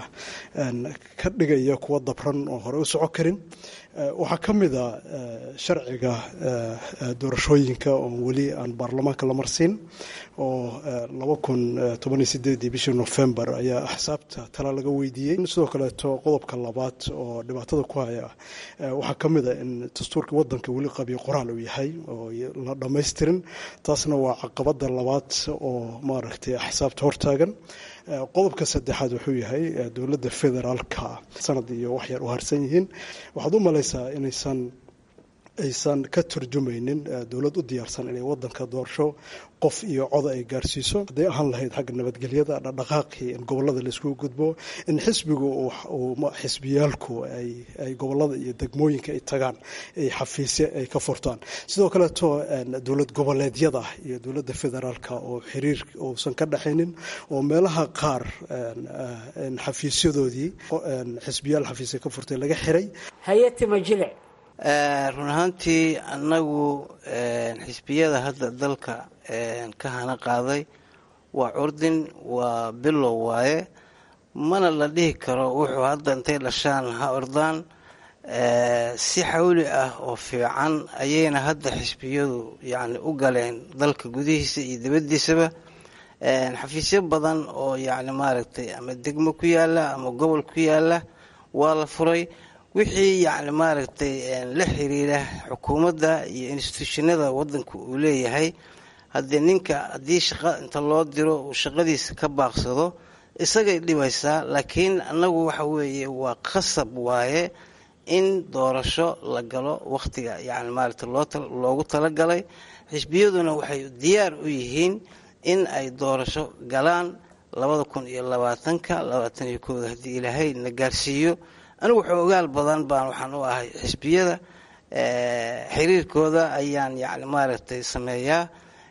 ka dhigaya kuwa dabran oo hore u soco karin waxaa ka mid a sharciga doorashooyinka oo weli aan baarlamaanka la marsiin oo laba kun toban iyo sideedii bishii nofembar ayaa axsaabta tala laga weydiiyey sidoo kaleeto qodobka labaad oo dhibaatada ku haya waxaa ka mid a in dastuurka wadanka weli qabiyo qoraal uu yahay oo la dhammaystirin taasna waa caqabada labaad oo maaragtay axsaabta hortaagan qodobka saddexaad wuxuu yahay dowladda federaalka sanad iyo waxyar u harsan yihiin waxaad u malaysaa inaysan aysan ka turjumaynin dowlad u diyaarsan inay wadanka doorasho qof iyo coda ay gaarsiiso hadday ahaan lahayd xagga nabadgelyada dhaqdhaqaaqii in gobolada laiskugu gudbo in xisbigu xisbiyaalku ay gobolada iyo degmooyinka ay tagaan ay xafiisye ay ka furtaan sidoo kaleeto dowlad goboleedyada iyo dowladda federaalka oo xiriir uusan ka dhexaynin oo meelaha qaar xafiisyadoodii xisbiyaal xafiisya ka furtay laga xiray hay-atima jilic run ahaantii annagu xisbiyada hadda dalka ka hana qaaday waa curdin waa bilow waaye mana la dhihi karo wuxuu hadda intay dhashaan ha ordaan si xawli ah oo fiican ayayna hadda xisbiyadu yacni u galeen dalka gudihiisa iyo dibaddiisaba xafiisyo badan oo yacni maaragtay ama degmo ku yaala ama gobol ku yaala waa la furay wixii yacni maaragtay la xiriira xukuumadda iyo instituushinada waddanka uu leeyahay haddii ninka haddii shaqo inta loo diro uu shaqadiisa ka baaqsado isagay dhibaysaa laakiin annagu waxa weeye waa qasab waaye in doorasho la galo wakhtiga yacni maaragtay loogu talagalay xisbiyaduna waxay diyaar u yihiin in ay doorasho galaan labada kun iyo labaatanka labaatan iyo kooda haddii ilaahay na gaarsiiyo anigu wuxuu ogaal badan baan waxaan u ahay xisbiyada xiriirkooda ayaan yani maaragtay sameeyaa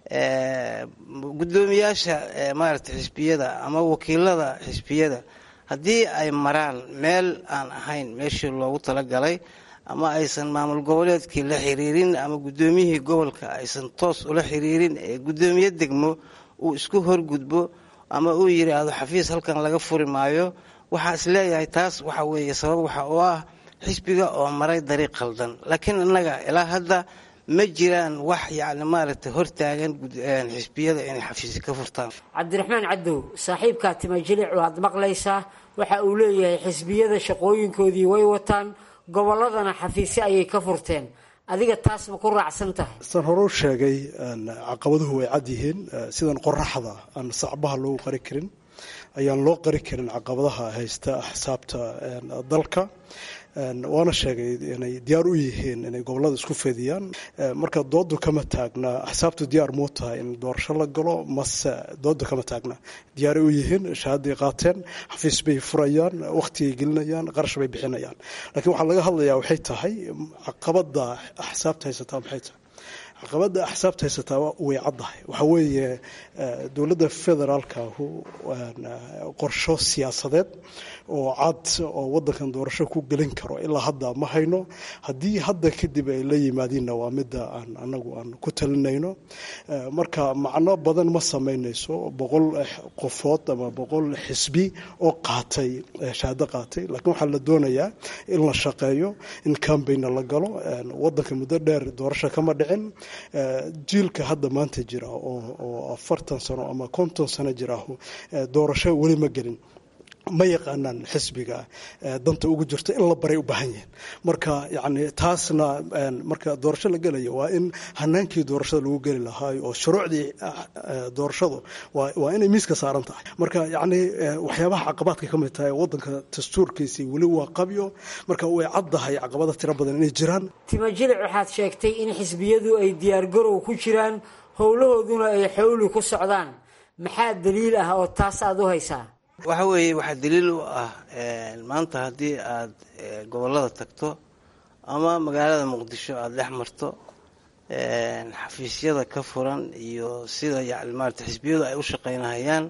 guddoomiyaasha maaragtay xisbiyada ama wakiilada xisbiyada haddii ay maraan meel aan ahayn meeshii loogu talagalay ama aysan maamul goboleedkii la xiriirin ama guddoomiyihii gobolka aysan toos ula xiriirin ee guddoomiye degmo uu isku horgudbo ama uu yidhaahdo xafiis halkan laga furi maayo waxaa is leeyahay taas waxa weeye sabab waxa oo ah xisbiga oo maray dariiq khaldan laakiin innaga ilaa hadda ma jiraan wax yacni maaragtay hortaagan xisbiyada inay xafiisi ka furtaan cabdiraxmaan cadow saaxiibkaa timajilic waad maqlaysaa waxa uu leeyahay xisbiyada shaqooyinkoodii way wataan gobolladana xafiisyo ayay ka furteen adiga taas ma ku raacsan tahay san hore u sheegay caqabaduhu way cad yihiin sidan qoraxda aan sacbaha loogu qari karin ayaan loo qari karin caqabadaha haysta axsaabta dalka waana sheegay inay diyaar u yihiin inay gobolada isku fediyaan marka doodu kama taagna axsaabtu diyaar muu tahay in doorasho la galo mase doodu kama taagna diyaaray u yihiin shahaaday qaateen xafiis bay furayaan wakhtigay gelinayaan qarash bay bixinayaan laakiin waxaa laga hadlayaa waxay tahay caqabada axsaabta haysataa maxay tahay caqabada axsaabta haysataa way caddahay waxaa weeye dowladda federaalkahu qorsho siyaasadeed oo cad oo wadankan doorasho ku gelin karo ilaa hadda ma hayno haddii hadda kadib ay la yimaadiinna waa midda aan anagu aan ku talinayno marka macno badan ma samaynayso boqol qofood ama boqol xisbi oo qaatay shahaado qaatay laakiin waxaa la doonayaa in la shaqeeyo in cambaigna la galo wadanka muddo dheer doorasho kama dhicin jiilka hadda maanta jira oo afartan sano ama konton sano jira doorasho weli ma gelin ma yaqaanaan xisbiga danta ugu jirto in la baray u baahan yihiin marka yani taasna marka doorasho la gelayo waa in hanaankii doorashada lagu geli lahaa oo shuruucdii doorashadu waa inay miiska saaran tahay marka yani waxyaabaha caqabaadka ka mid tahay wadanka dastuurkiisii weli waa qabyo marka way caddahay caqabada tiro badan inay jiraan timajilic waxaad sheegtay in xisbiyadu ay diyaargarow ku jiraan howlahooduna ay xowli ku socdaan maxaa daliil ah oo taas aada u haysaa waxa weeye waxaa daliil u ah maanta haddii aad gobollada tagto ama magaalada muqdisho aada dhex marto xafiisyada ka furan iyo sida yani maarata xisbiyadu ay u shaqaynahayaan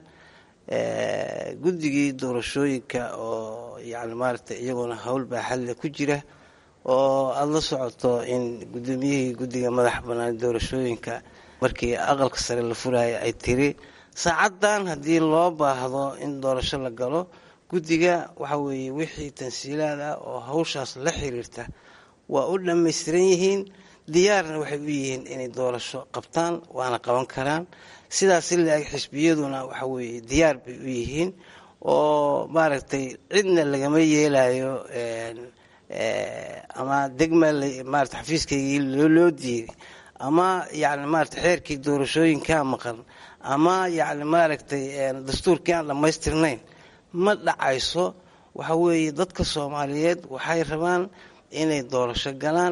guddigii doorashooyinka oo yani maarata iyaguna howl baaxadle ku jira oo aada la socoto in guddoomiyihii guddiga madax bannaan doorashooyinka markii aqalka sare la furaya ay tiri saacaddan haddii loo baahdo in doorasho la galo guddiga waxa weeye wixii tansiilaad ah oo hawshaas la xiriirta waa u dhammaystiran yihiin diyaarna waxay u yihiin inay doorasho qabtaan waana qaban karaan sidaas ilaeg xisbiyaduna waxa weeye diyaar bay u yihiin oo maaragtay cidna lagama yeelayo ama degma maarata xafiiskaygii loo diiday ama yani maarata xeerkii doorashooyinkaa maqan ama yani maaragtay dastuurkii aan dhammaystirnayn ma dhacayso waxa weeye dadka soomaaliyeed waxay rabaan inay doorasho galaan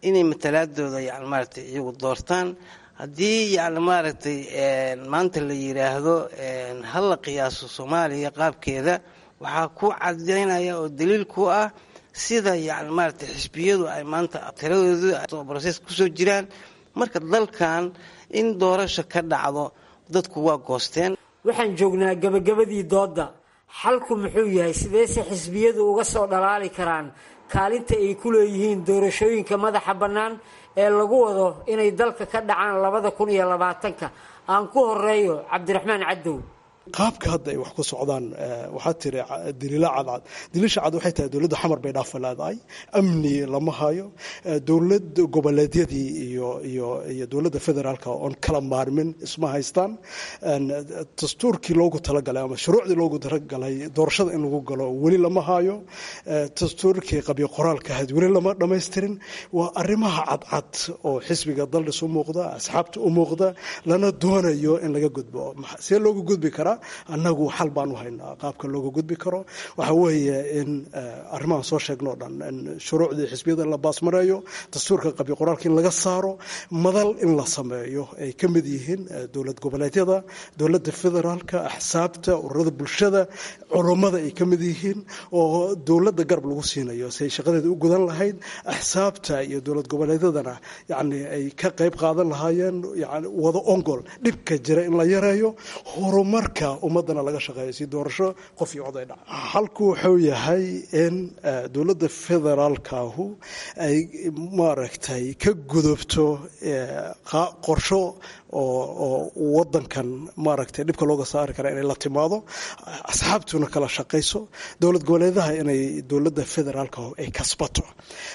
inay matalaadooda yani maaragtay iyagu doortaan haddii yani maaragtay maanta la yidhaahdo ha la qiyaaso soomaaliya qaabkeeda waxaa ku cadaynaya oo daliil ku ah sida yani maaragtay xisbiyadu ay maanta tiradoodu broses kusoo jiraan marka dalkan in doorasho ka dhacdo dadku waa goosteen waxaan joognaa gabagabadii doodda xalku muxuu yahay sideese xisbiyadu uga soo dhalaali karaan kaalinta ay ku leeyihiin doorashooyinka madaxa bannaan ee lagu wado inay dalka ka dhacaan labada kun iyo labaatanka aan ku horeeyo cabdiraxmaan cadow qaabka hadda ay wax ku socdaan waxaa tiri daliila cadcad daliisha cad waxay tahay dowladda xamar bay dhaafa leedahay amni lama hayo dowlad goboleedyadii iyo iyo iyo dowladda federaalka oon kala maarmin isma haystaan dastuurkii loogu talagalay ama shuruucdii loogu talagalay doorashada in lagu galo weli lama hayo dastuurkii qabyo qoraalka ahayd weli lama dhammaystirin waa arrimaha cadcad oo xisbiga daldhis u muuqda asxaabta u muuqda lana doonayo in laga gudbo see loogu gudbi karaa annagu xal baan u haynaa qaabka looga gudbi karo waxa weeye in arrimahan soo sheegnoo dhan in shuruucdii xisbiyada la baasmareeyo dastuurka qabyo qoraalka in laga saaro madal in la sameeyo ay ka mid yihiin dowlad goboleedyada dowladda federaalka axsaabta ururada bulshada culummada ay ka mid yihiin oo dowladda garab lagu siinayo si ay shaqadeeda u gudan lahayd axsaabta iyo dowlad goboleedyadana yacni ay ka qayb qaadan lahaayeen yani wada ongol dhibka jira in la yareeyo horumarka ummadana laga shaqeeyo si doorasho qof iyo cod ay dhaca halku wuxuu yahay in dowladda federaalkaahu ay maaragtay ka gudubto qorsho oo wadankan maaragtay dhibka looga saari kara inay la timaado asxaabtuna kala shaqayso dowlad goboleedaha inay dowladda federaalka ay kasbato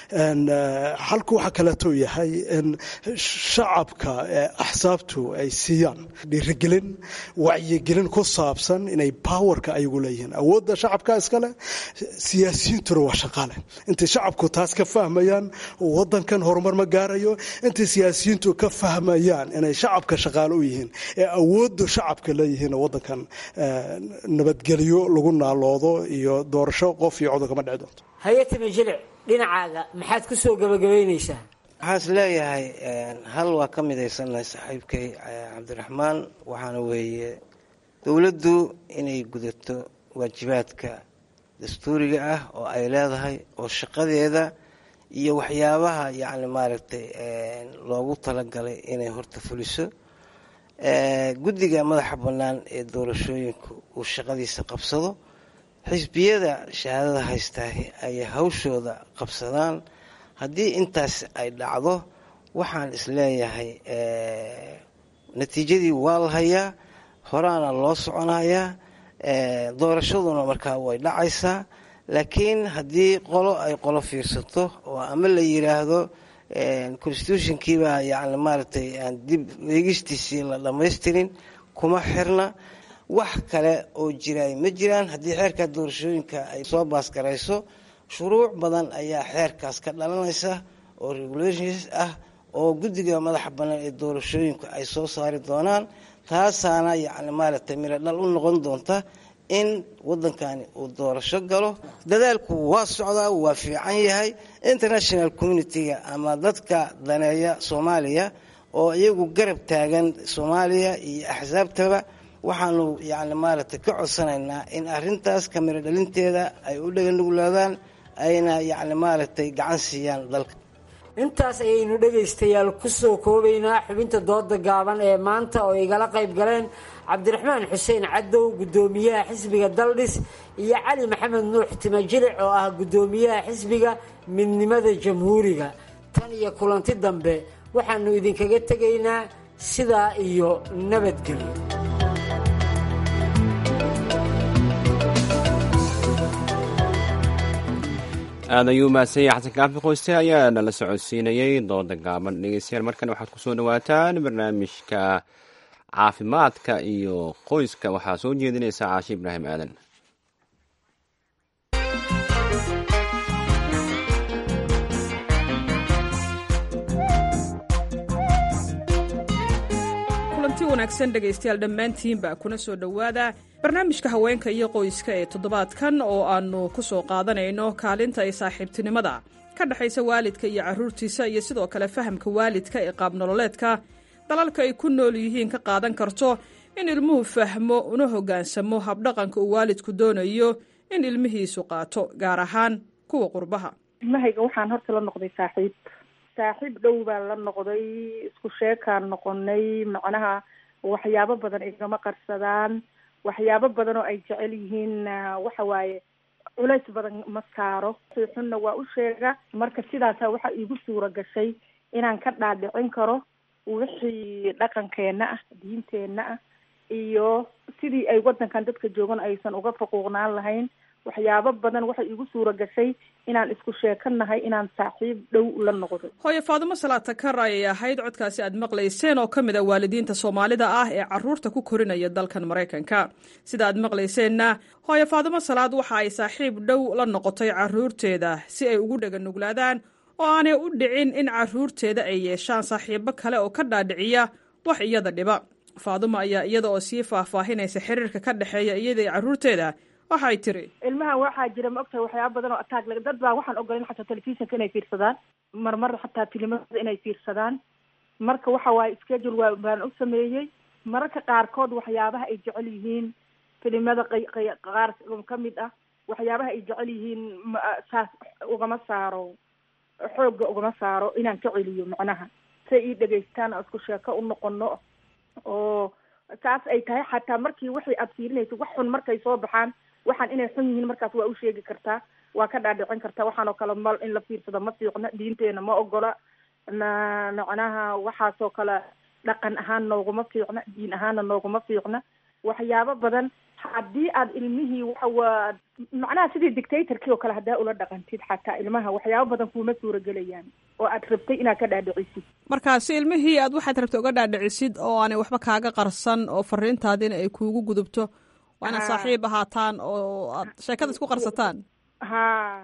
halku waxaa kaleeto yahay in shacabka axsaabtu ay siiyaan dhiirigelin wacyigelin ku saabsan inay powerka ayagu leeyihiin awoodda shacabka iskale siyaasiyiintuna waa shaqaale intay shacabku taas ka fahmayaan wadankan horumar ma gaarayo intay siyaasiyiintu ka fahmayaan inay shacabka shaqaale u yihiin ee awoodda shacabka leeyihiin wadankan nabadgelyo lagu naaloodo iyo doorasho qof iyo codon kama dhici doonto hayatime jilic dhinacaaga maxaad ku soo gabagabaynaysaa waxaan is leeyahay hal waa ka midaysannahay saaxiibkay cabdiraxmaan waxaana weeye dowladdu inay gudato waajibaadka dastuuriga ah oo ay leedahay oo shaqadeeda iyo waxyaabaha yacni maaragtay loogu talagalay inay horta fuliso guddiga madaxa bannaan ee doorashooyinku uu shaqadiisa qabsado xisbiyada shahaadada haystaa ay hawshooda qabsadaan haddii intaas ay dhacdo waxaan isleeyahay natiijadii waa la hayaa horaana loo soconayaa doorashaduna markaa way dhacaysaa laakiin haddii qolo ay qolo fiirsato oo ama la yiraahdo constitutionkiibaa yani maaragtay aan dib eegistiisii la dhammaystirin kuma xirna wax kale oo jiraay ma jiraan haddii xeerka doorashooyinka ay soo baasgarayso shuruuc badan ayaa xeerkaas ka dhalanaysa oo regulations ah oo guddiga madaxa bannaan ee doorashooyinku ay soo saari doonaan taasaana yacni maaragtay miro dhal u noqon doonta in waddankani uu doorasho galo dadaalku waa socdaa waa fiican yahay international communitiga ama dadka daneeya soomaaliya oo iyagu garab taagan soomaaliya iyo axsaabtaba waxaanu yacni maaragtay ka codsanaynaa in arrintaas kamiro dhalinteeda ay u dhaganuglaadaan ayna yacni maaragtay gacan siiyaan dalka intaas ayaynu dhegaystayaal ku soo koobaynaa xubinta dooda gaaban ee maanta oo igala qayb galeen cabdiraxmaan xuseen cadow guddoomiyaha xisbiga daldhis iyo cali maxamed nuux timajilic oo ah guddoomiyaha xisbiga midnimada jamhuuriga tan iyo kulanti dambe waxaanu idinkaga tegaynaa sidaa iyo nabadgelyo aad ayuu mahadsan yahay xasan kaafi qoyste ayaa nala socodsiinayey dooda gaaban dhegeystayaal markan waxaad kusoo dhawaataan barnaamijka caafimaadka iyo qoyska waxaa soo jeedinaysa caashi ibraahim aadan kulanti wanaagsan dhegaystayaal dhammaantiinba kuna soo dhowaada barnaamijka haweenka iyo qoyska ee toddobaadkan oo aannu ku soo qaadanayno kaalinta ay saaxiibtinimada ka dhexaysa waalidka iyo carruurtiisa iyo sidoo kale fahamka waalidka ee qaabnololeedka dalalka ay ku nool yihiin ka qaadan karto in ilmuhu fahmo una hoggaansamo habdhaqanka uu waalidku doonayo in ilmihiisu qaato gaar ahaan kuwa qurbaha ilmahayga waxaan horta la noqday saaxiib saaxiib dhow baan la noqday isku sheekaan noqonay macnaha waxyaabo badan igama qarsadaan waxyaabo badan oo ay jecel yihiin waxa waaye culays badan ma saaro xunna waa u sheega marka sidaasa waxa iigu suura gashay inaan ka dhaadhicin karo wixii dhaqankeenna ah diinteenna ah iyo sidii ay waddankan dadka joogan aysan uga faquuqnaan lahayn waxyaabo badan waxay iigu suura gashay inaan isku sheekanahay inaan saaxiib dhow la noqdo hooye faadumo salaata kar ayay ahayd codkaasi aad maqlayseen oo ka mid a waalidiinta soomaalida ah ee carruurta ku korinaya dalkan maraykanka sida aad maqlayseenna hooye faadumo salaad waxa ay saaxiib dhow la noqotay carruurteeda si ay ugu dhaganuglaadaan oo aanay u dhicin in carruurteeda ay yeeshaan saaxiibo kale oo ka dhaadhiciya wax iyada dhiba faadumo ayaa iyada oo sii faahfaahinaysa xiriirka ka dhexeeya iyada iyo carruurteeda waxay tiri ilmaha waxaa jira ma ogtahay waxyaaba badan oo attack lag dad baa waxaan ogolayn xataa telefisonka inay fiirsadaan marmar xataa filimada inay fiirsadaan marka waxa waaye schedule waa baan u sameeyey mararka qaarkood waxyaabaha ay jecel yihiin filimada q qaar ka mid ah waxyaabaha ay jecel yihiin saas ugama saaro xoogga ugama saaro inaan ka celiyo macnaha say ii dhegaystaan oo isku sheeko u noqono oo saas ay tahay xataa markii wixii aad fiirinayso wax xun markay soo baxaan waxaan inay xun yihiin markaas waa u sheegi kartaa waa ka dhaadhicin kartaa waxaan oo kale mal in la fiirsado ma fiicna diinteena ma ogola ma macnaha waxaasoo kale dhaqan ahaan nooguma fiicna diin ahaanna nooguma fiicna waxyaabo badan haddii aad ilmihii waxa waa macnaha sidii dictatorkii oo kale haddaa ula dhaqantid xataa ilmaha waxyaabo badan kuuma suuragelayaan oo aad rabtay inaad ka dhaadhicisid marka si ilmihii aad waxaad rabtay uga dhaadhicisid oo aanay waxba kaaga qarsan oo fariintaadina ay kuugu gudubto waa inaad saaxiib ahaataan oo aad sheekada isku qarsataan ha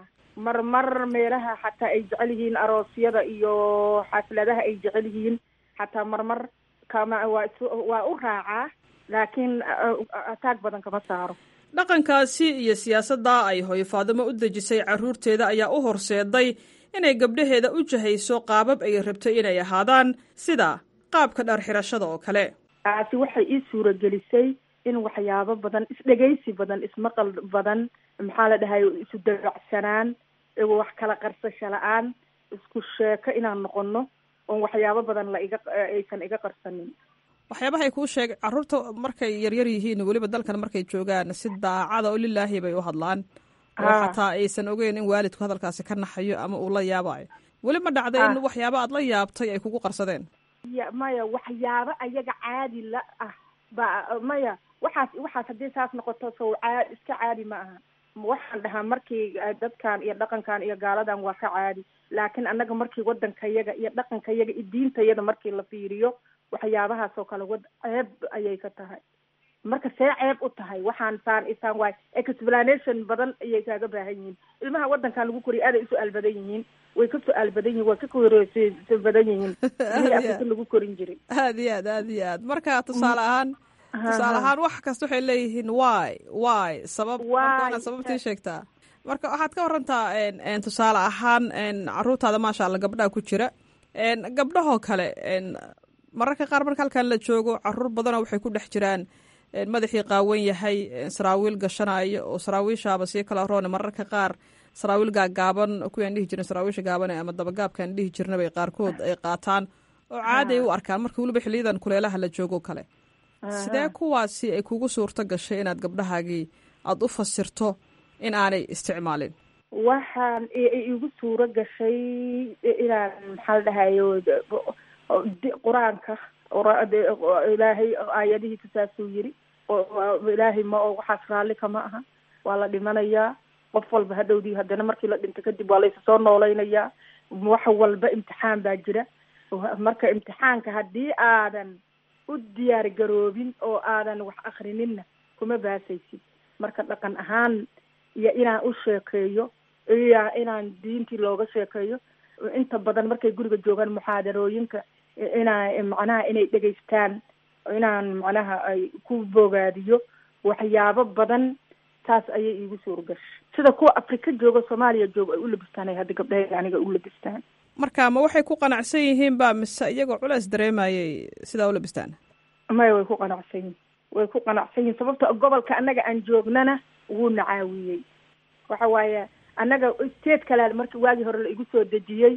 marmar meelaha xataa ay jecel yihiin aroosyada iyo xafladaha ay jecel yihiin xataa marmar kama waa is waa u raacaa laakiin ataag badan kama saaro dhaqankaasi iyo siyaasadda ay hooyo faadimo u dejisay carruurteeda ayaa u horseeday inay gabdhaheeda u jahayso qaabab ay rabtay inay ahaadaan sida qaabka dhar xirashada oo kale taasi waxay ii suuragelisay in waxyaabo badan isdhegaysi badan ismaqal badan maxaa la dhahay isu dabacsanaan wax kala qarsasho la-aan isku sheeko inaan noqono oon waxyaabo badan la iga aysan iga qarsanin waxyaabahay kuu sheegay carruurta markay yaryar yihiin weliba dalkan markay joogaan si daacada oo lilaahi bay u hadlaan oo xataa aysan ogeyn in waalidku hadalkaasi ka naxayo ama uu la yaabayo weli ma dhacday in waxyaaba aad la yaabtay ay kugu qarsadeen ya maya waxyaabo ayaga caadi la ah ba maya waxaas waxaas haddii saas noqoto sow caa iska caadi ma aha waxaan dhahaa markii dadkan iyo dhaqankan iyo gaaladan waa ka caadi laakiin annaga markii waddankayaga iyo dhaqankayaga iyo diintayada markii la fiiriyo waxyaabahaas oo kale wad ceeb ayay ka tahay marka see ceeb u tahay waxaan saan isaan waay explanation badan ayay kaaga baahan yihiin ilmaha waddankan lagu koriya aaday usu-aal badan yihiin way ka su-aal badan yihin way ka koreysa badan yihiin ilmihii afrika lagu korin jiray aad iyo aad aad iyo aad marka tusaale ahaan tusaale ahaan wax kasta waxay leeyihiin wy wy sabab marka sababtii sheegtaa marka waxaad ka warantaa tusaale ahaan caruurtaada maasha alla gabdhaha ku jira gabdhahoo kale mararka qaar marka halkan la joogo caruur badanoo waxay ku dhex jiraan madaxii qaawan yahay saraawiil gashanayo oo saraawiishaaba sii kala roone mararka qaar saraawiil gaagaaban kuwaan dhihi jirin saraawiisha gaabane ama dabagaabkaan dhihi jirnabay qaarkood ay qaataan oo caaday u arkaan marka weliba xiliyadan kuleelaha la joogo kale sidee kuwaasi ay kugu suurto gashay inaad gabdhahaagii aada u fasirto in aanay isticmaalin waxaan igu suuro gashay inaan maxaa la dhahayo qur-aanka ilaahay aayadihiisa saasuu yiri ilaahay ma oo waxaas raalli kama aha waa la dhimanayaa qof walba hadhowdii haddana markii la dhinto kadib waa laysa soo noolaynayaa wax walba imtixaan baa jira marka imtixaanka haddii aadan u diyaar garoobin oo aadan wax akrininna kuma baasaysid marka dhaqan ahaan iyo inaan u sheekeeyo iyo inaan diintii looga sheekeeyo inta badan markay guriga joogaan muxaadarooyinka inaa macnaha inay dhegaystaan inaan macnaha ay ku bogaadiyo waxyaabo badan taas ayay iigu suurgashay sida kuwa afrika jooga soomaaliya jooga ay u labistaan ay hadda gabdhahayga aniga u labistaan marka ma waxay ku qanacsan yihiin ba mise iyagoo culeys dareemayay sidaa u labistaan maya way ku qanacsan yihin way ku qanacsan yihin sababta gobolka annaga aan joognana wuuna caawiyey waxa waaye annaga state kale markii waagii hore la igu soo dejiyey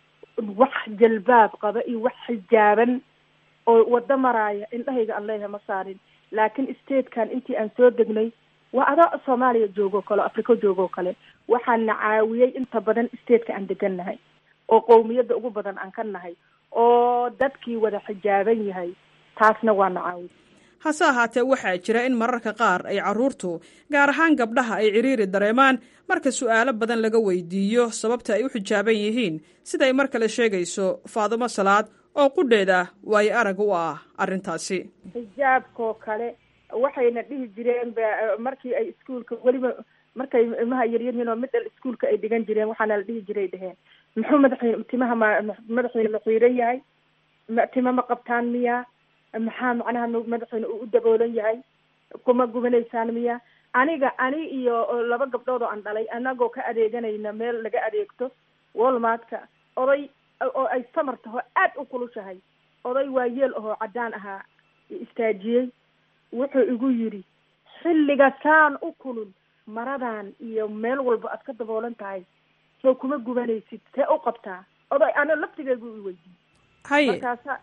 wax jalbaab qaba iyo wax xijaaban oo wado maraaya indhahayga aan leeyahay ma saarin laakiin statekan intii aan soo degnay waa adaa soomaaliya joogoo kale o afrika joogoo kale waxaana caawiyey inta badan stateka aan degan nahay oo qowmiyadda ugu badan aan ka nahay oo dadkii wada xijaaban yahay taasna waana caawiy hase ahaatee waxaa jira in mararka qaar ay carruurtu gaar ahaan gabdhaha ay cidhiiri dareemaan marka su'aalo badan laga weydiiyo sababta ay u xijaaban yihiin siday mar kale sheegayso faadumo salaad oo qudheeda waayo arag u ah arrintaasi xijaabkoo kale waxayna dhihi jireen markii ay iskuolka weliba markay ilmaha yaryaryihiin oo midhal iskuolka ay dhigan jireen waxaana la dhihi jiray dheheen muxuu madaxiin timaha ma madaxiina ma xiiran yahay tima ma qabtaan miya maxaa macnaha madaxiina uu u daboolan yahay kuma gubanaysaan miya aniga ani iyo laba gabdhood oo aan dhalay anagoo ka adeeganayna meel laga adeegto walmartka oday oo ay samar taho aad u kulushahay oday waa yeel ahoo caddaan ahaa istaajiyey wuxuu igu yidhi xilliga saan u kulul maradan iyo meel walba aad ka daboolan tahay soo kuma gubanaysid see u qabtaa oday ana laftigeygu i weydiiyey haye markaasa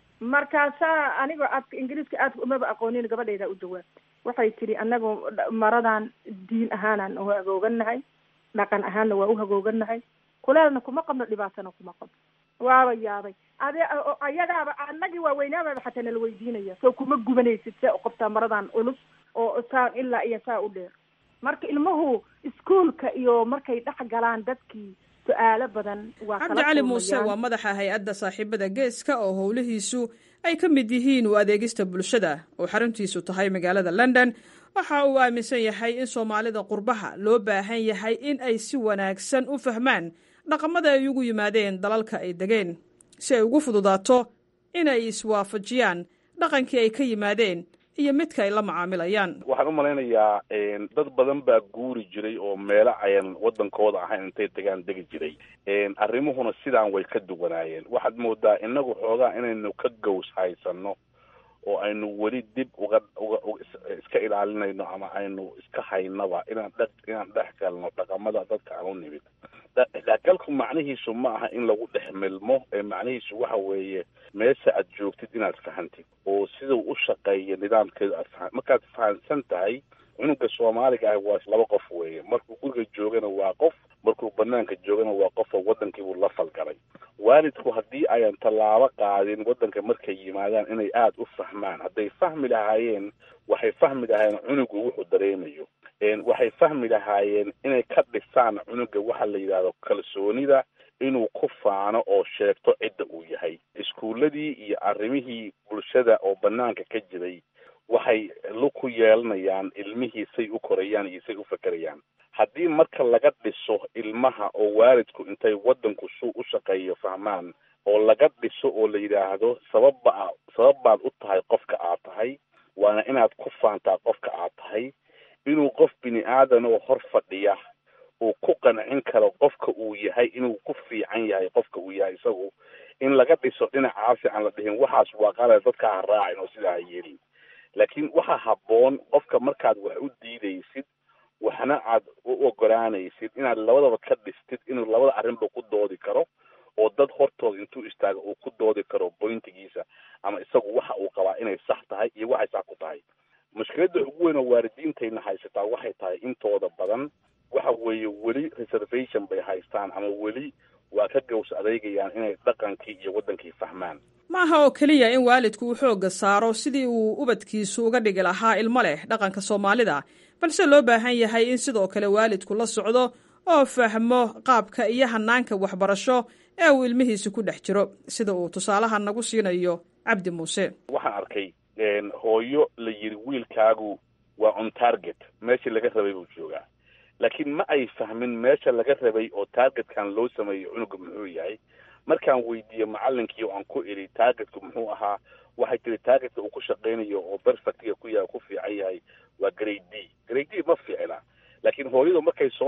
markaasaa anigoo aadka ingiriiska aadka umaba aqoonin gabadhayda u jawaabtay waxay tidhi anagu maradan diin ahaanaan u hagoogannahay dhaqan ahaanna waa u hagoogannahay kuleelna kuma qabno dhibaatana kuma qabno waaba yaabay ade ayagaaba anagii waaweynaababa xataa nala weydiinaya soo kuma gubanaysid see u qabtaa maradan culus oo saan ilaa iyo saa u dheer marka ilmuhu iskuolka iyo markay dhex galaan dadkii su-aalo badan waa cabdi cali muuse waa madaxa hay-adda saaxiibada geeska oo howlihiisu ay ka mid yihiin u adeegista bulshada oo xaruntiisu tahay magaalada london waxa uu aaminsan yahay in soomaalida qurbaha loo baahan yahay in ay si wanaagsan u fahmaan dhaqamada ay ugu yimaadeen dalalka ay degeen si ay ugu fududaato inay iswaafajiyaan dhaqankii ay ka yimaadeen iyo midka ay la macaamilayaan waxaan u malaynayaa dad badan baa guuri jiray oo meelo ayan waddankooda ahayn intay degaan degi jiray arrimuhuna sidaan way ka duwanaayeen waxaad moodaa inagu xoogaa inaynu ka gows haysano oo aynu weli dib uga uga iska ilaalinayno ama aynu iska haynaba inaan dhe inaan dhex galno dhaqamada dadka aan u nimid dhexgalku macnihiisu ma aha in lagu dhex milmo ee macnihiisu waxa weeye meesha aad joogtid inaad fahantid oo sidau u shaqeeya nidaamkeedu aad fahan markaad fahansan tahay cunuga soomaaliga ah waa laba qof weeye markuu guriga joogana waa qof markuu banaanka joogana waa qof oo waddankiibuu la falgalay waalidku haddii ayan tallaabo qaadin waddanka markay yimaadaan inay aada u fahmaan hadday fahmi lahaayeen waxay fahmi lahaayeen cunugu wuxuu dareemayo waxay fahmi lahaayeen inay ka dhisaan cunuga waxa la yidhahdo kalsoonida inuu ku faano oo sheegto cidda uu yahay iskuuladii iyo arrimihii bulshada oo banaanka ka jiray waxay lug ku yeelanayaan ilmihii say u korayaan iyo say u fakerayaan haddii marka laga dhiso ilmaha oo waalidku intay waddanku suu u shaqeeyo fahmaan oo laga dhiso oo la yidhaahdo sababba sabab baad u tahay qofka aad tahay waana inaad ku faantaa qofka aad tahay inuu qof bini aadan oo hor fadhiya uu ku qancin karo qofka uu yahay inuu ku fiican yahay qofka uu yahay isagu in laga dhiso dhinacaasi aan la dhihin waxaas waa qalad dadka ha raacin oo sidaa ha yeelin laakiin waxaa habboon qofka markaad wax u diidaysid waxna aad u ogolaanaysid inaad labadaba ka dhistid inuu labada arrinba ku doodi karo oo dad hortooda intuu istaago uu ku doodi karo bointigiisa ama isagu waxa uu qabaa inay sax tahay iyo waxay sax ku tahay mushkiladda ugu weyn oo waalidiintayna haysataa waxay tahay intooda badan waxa weeye weli reservation bay haystaan ama weli waa ka gaws adeegayaan inay dhaqankii iyo waddankii fahmaan maaha oo keliya in waalidku uu xoogga saaro sidii uu ubadkiisu uga dhigi lahaa ilmo leh dhaqanka soomaalida balse loo baahan yahay in sidoo kale waalidku la socdo oo fahmo qaabka iyo hanaanka waxbarasho ee uu ilmihiisi ku dhex jiro sida uu tusaalaha nagu siinayo cabdi muuse waxaan arkay hooyo la yidhi wiilkaagu waa on target meeshii laga rabay buu joogaa laakiin ma ay fahmin meesha laga rabay oo targetkan loo sameeyo cunuga muxuu yahay markaan weydiiye macalinkii oo aan ku idhi targetku muxuu ahaa waxay tiri targetka uu ku shaqaynayo oo perfectiga ku yahay ku fiican yahay waa grade d grade d ma fiicna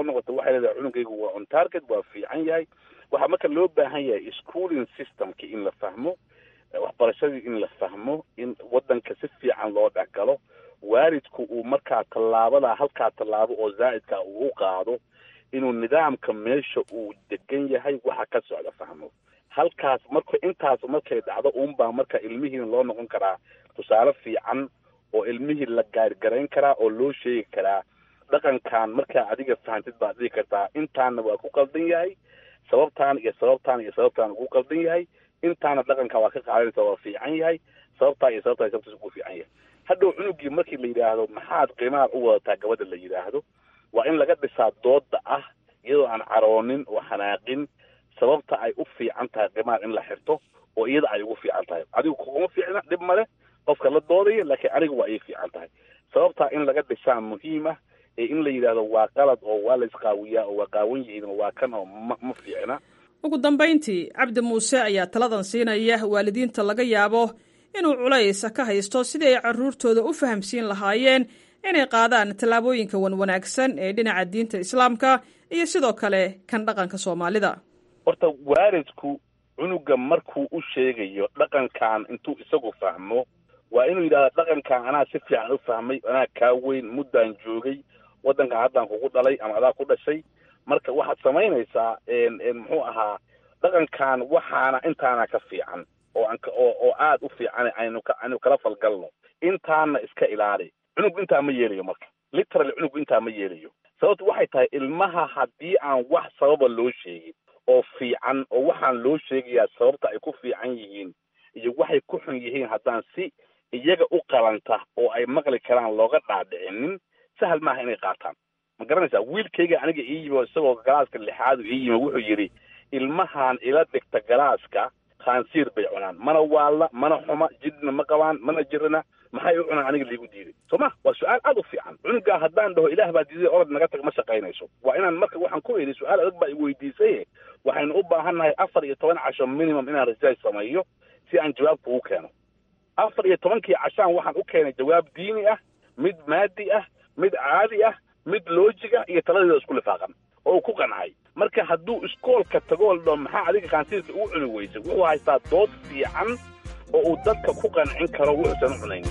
noqoto waxay leedahay cunugaygu waa on target waa fiican yahay waxaa marka loo baahan yahay schooling systemki in la fahmo waxbarashadii in la fahmo in wadanka si fiican loo dhexgalo waalidku uu markaa tallaabada halkaa tallaabo oo zaa'idka uu u qaado inuu nidaamka meesha uu degan yahay waxa ka socda fahmo halkaas marka intaas markay dhacdo uunbaa marka ilmihiina loo noqon karaa tusaale fiican oo ilmihii la gaargarayn karaa oo loo sheegi karaa dhaqankan markaa adiga fahantid baad dhihi kartaa intaana waa ku qaldan yahay sababtaan iyo sababtaan iyo sababtaan ugu qaldan yahay intaana dhaqanka waa ka qaadanaysa waa fiican yahay sababtaa iyo sababtaa sababtaas ugu fiican yahay hadhow cunugii markii la yidhaahdo maxaad qiimaha u wadataa gabadha la yidhaahdo waa in laga dhisaa dooda ah iyadoo aan caroonin oo xanaaqin sababta ay u fiican tahay qiimaha in la xirto oo iyada ay ugu fiican tahay adigu kuguma fiicna dhib male qofka la doodaya laakiin aniga waa ii fiican tahay sababtaa in laga dhisaa muhiim ah ee in la yidhaahdo waa qalad oo waa la isqaawiyaa oo waa qaawan yihiin oo waa kan oo ma ma fiicna ugu dambayntii cabdi muuse ayaa taladan siinaya waalidiinta laga yaabo inuu culays ka haysto sidii ay carruurtooda u fahamsiin lahaayeen inay qaadaan tallaabooyinka wanwanaagsan ee dhinaca diinta islaamka iyo sidoo kale kan dhaqanka soomaalida horta waalidku cunuga markuu u sheegayo dhaqankan intuu isagu fahmo waa inuu yidhahdo dhaqankan anaa si fiican u fahmay anaa kaa weyn muddaan joogay waddankan haddaan kugu dhalay ama adaa ku dhashay marka waxaad samaynaysaa muxuu ahaa dhaqankan waxaana intaana ka fiican oo aan oo oo aad u fiican aynu ka aynu kala falgalno intaana iska ilaali cunug intaa ma yeelayo marka literally cunug intaa ma yeelayo sababtu waxay tahay ilmaha haddii aan wax sababa loo sheegin oo fiican oo waxaan loo sheegayaa sababta ay ku fiican yihiin iyo waxay ku xun yihiin haddaan si iyaga u qalanta oo ay maqli karaan looga dhaadhicinin sahal maaha inay qaataan ma garanaysaa wiilkayga aniga ii yimi oo isagoo galaaska lixaadu ii yimi wuxuu yidhi ilmahan ila dhigta galaaska khaansiir bay cunaan mana waalla mana xuma jidna ma qabaan mana jirana maxay u cunaan aniga liigu diiday soo ma waa su-aal aad u fiican cunugaa haddaan dhaho ilaah baa diiday orod naga tag ma shaqaynayso waa inaan marka waxaan ku idhi su-aal adag baa i weydiisay waxaynu u baahan nahay afar iyo toban casho minimum inaan research sameeyo si aan jawaab kugu keeno afar iyo tobankii cashaan waxaan u keenay jawaab diini ah mid maadi ah mid caadi ah mid loojiga iyo taladeeda isku lifaaqan oo uu ku qancay marka hadduu iskoolka tagool dho maxaa adiga kaansiirka ugu cuni weysay wuxuu haystaa dood fiican oo uu dadka ku qancin karo wuxuusan u cunayn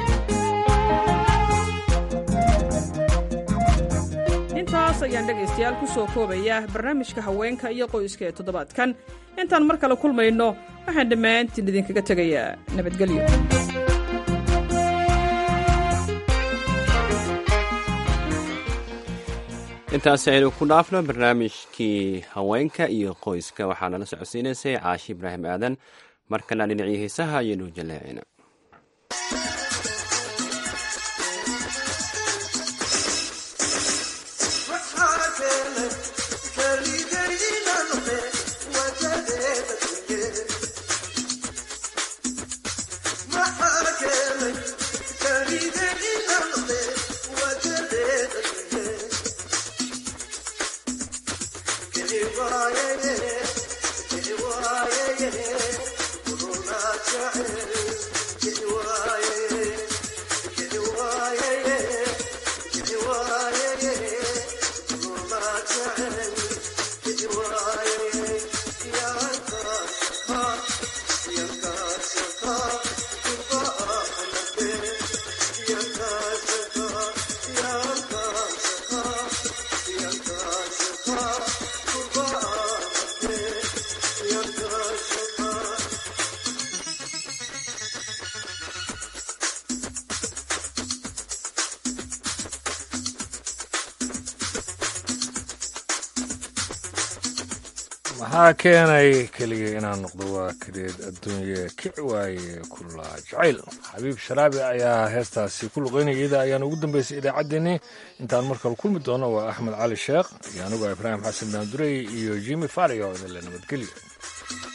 intaas ayaan dhegaystayaal ku soo koobaya barnaamijka haweenka iyo qoyska ee toddobaadkan intaan mar kale kulmayno waxaan dhammaantiin idinkaga tegayaa nabadgelyo intaasi aynu ku dhaafno barnaamijkii haweenka iyo qoyska waxaa nala socodsiinaysay caashi ibraahim aadan markana dhinacii heesaha ayaynu jaleecina maxaa keenay keligay inaan noqdo waa kadeed adduunye kici waaye kulaa jacayl xabiib sharaabi ayaa heestaasi ku luqaynaya iyada ayaan ugu dambaysay idaacaddeenii intaan markale kulmi doono waa axmed cali sheekh iyo anigu ibraahim xasan daandurey iyo jimi fario idinle nabadgelyo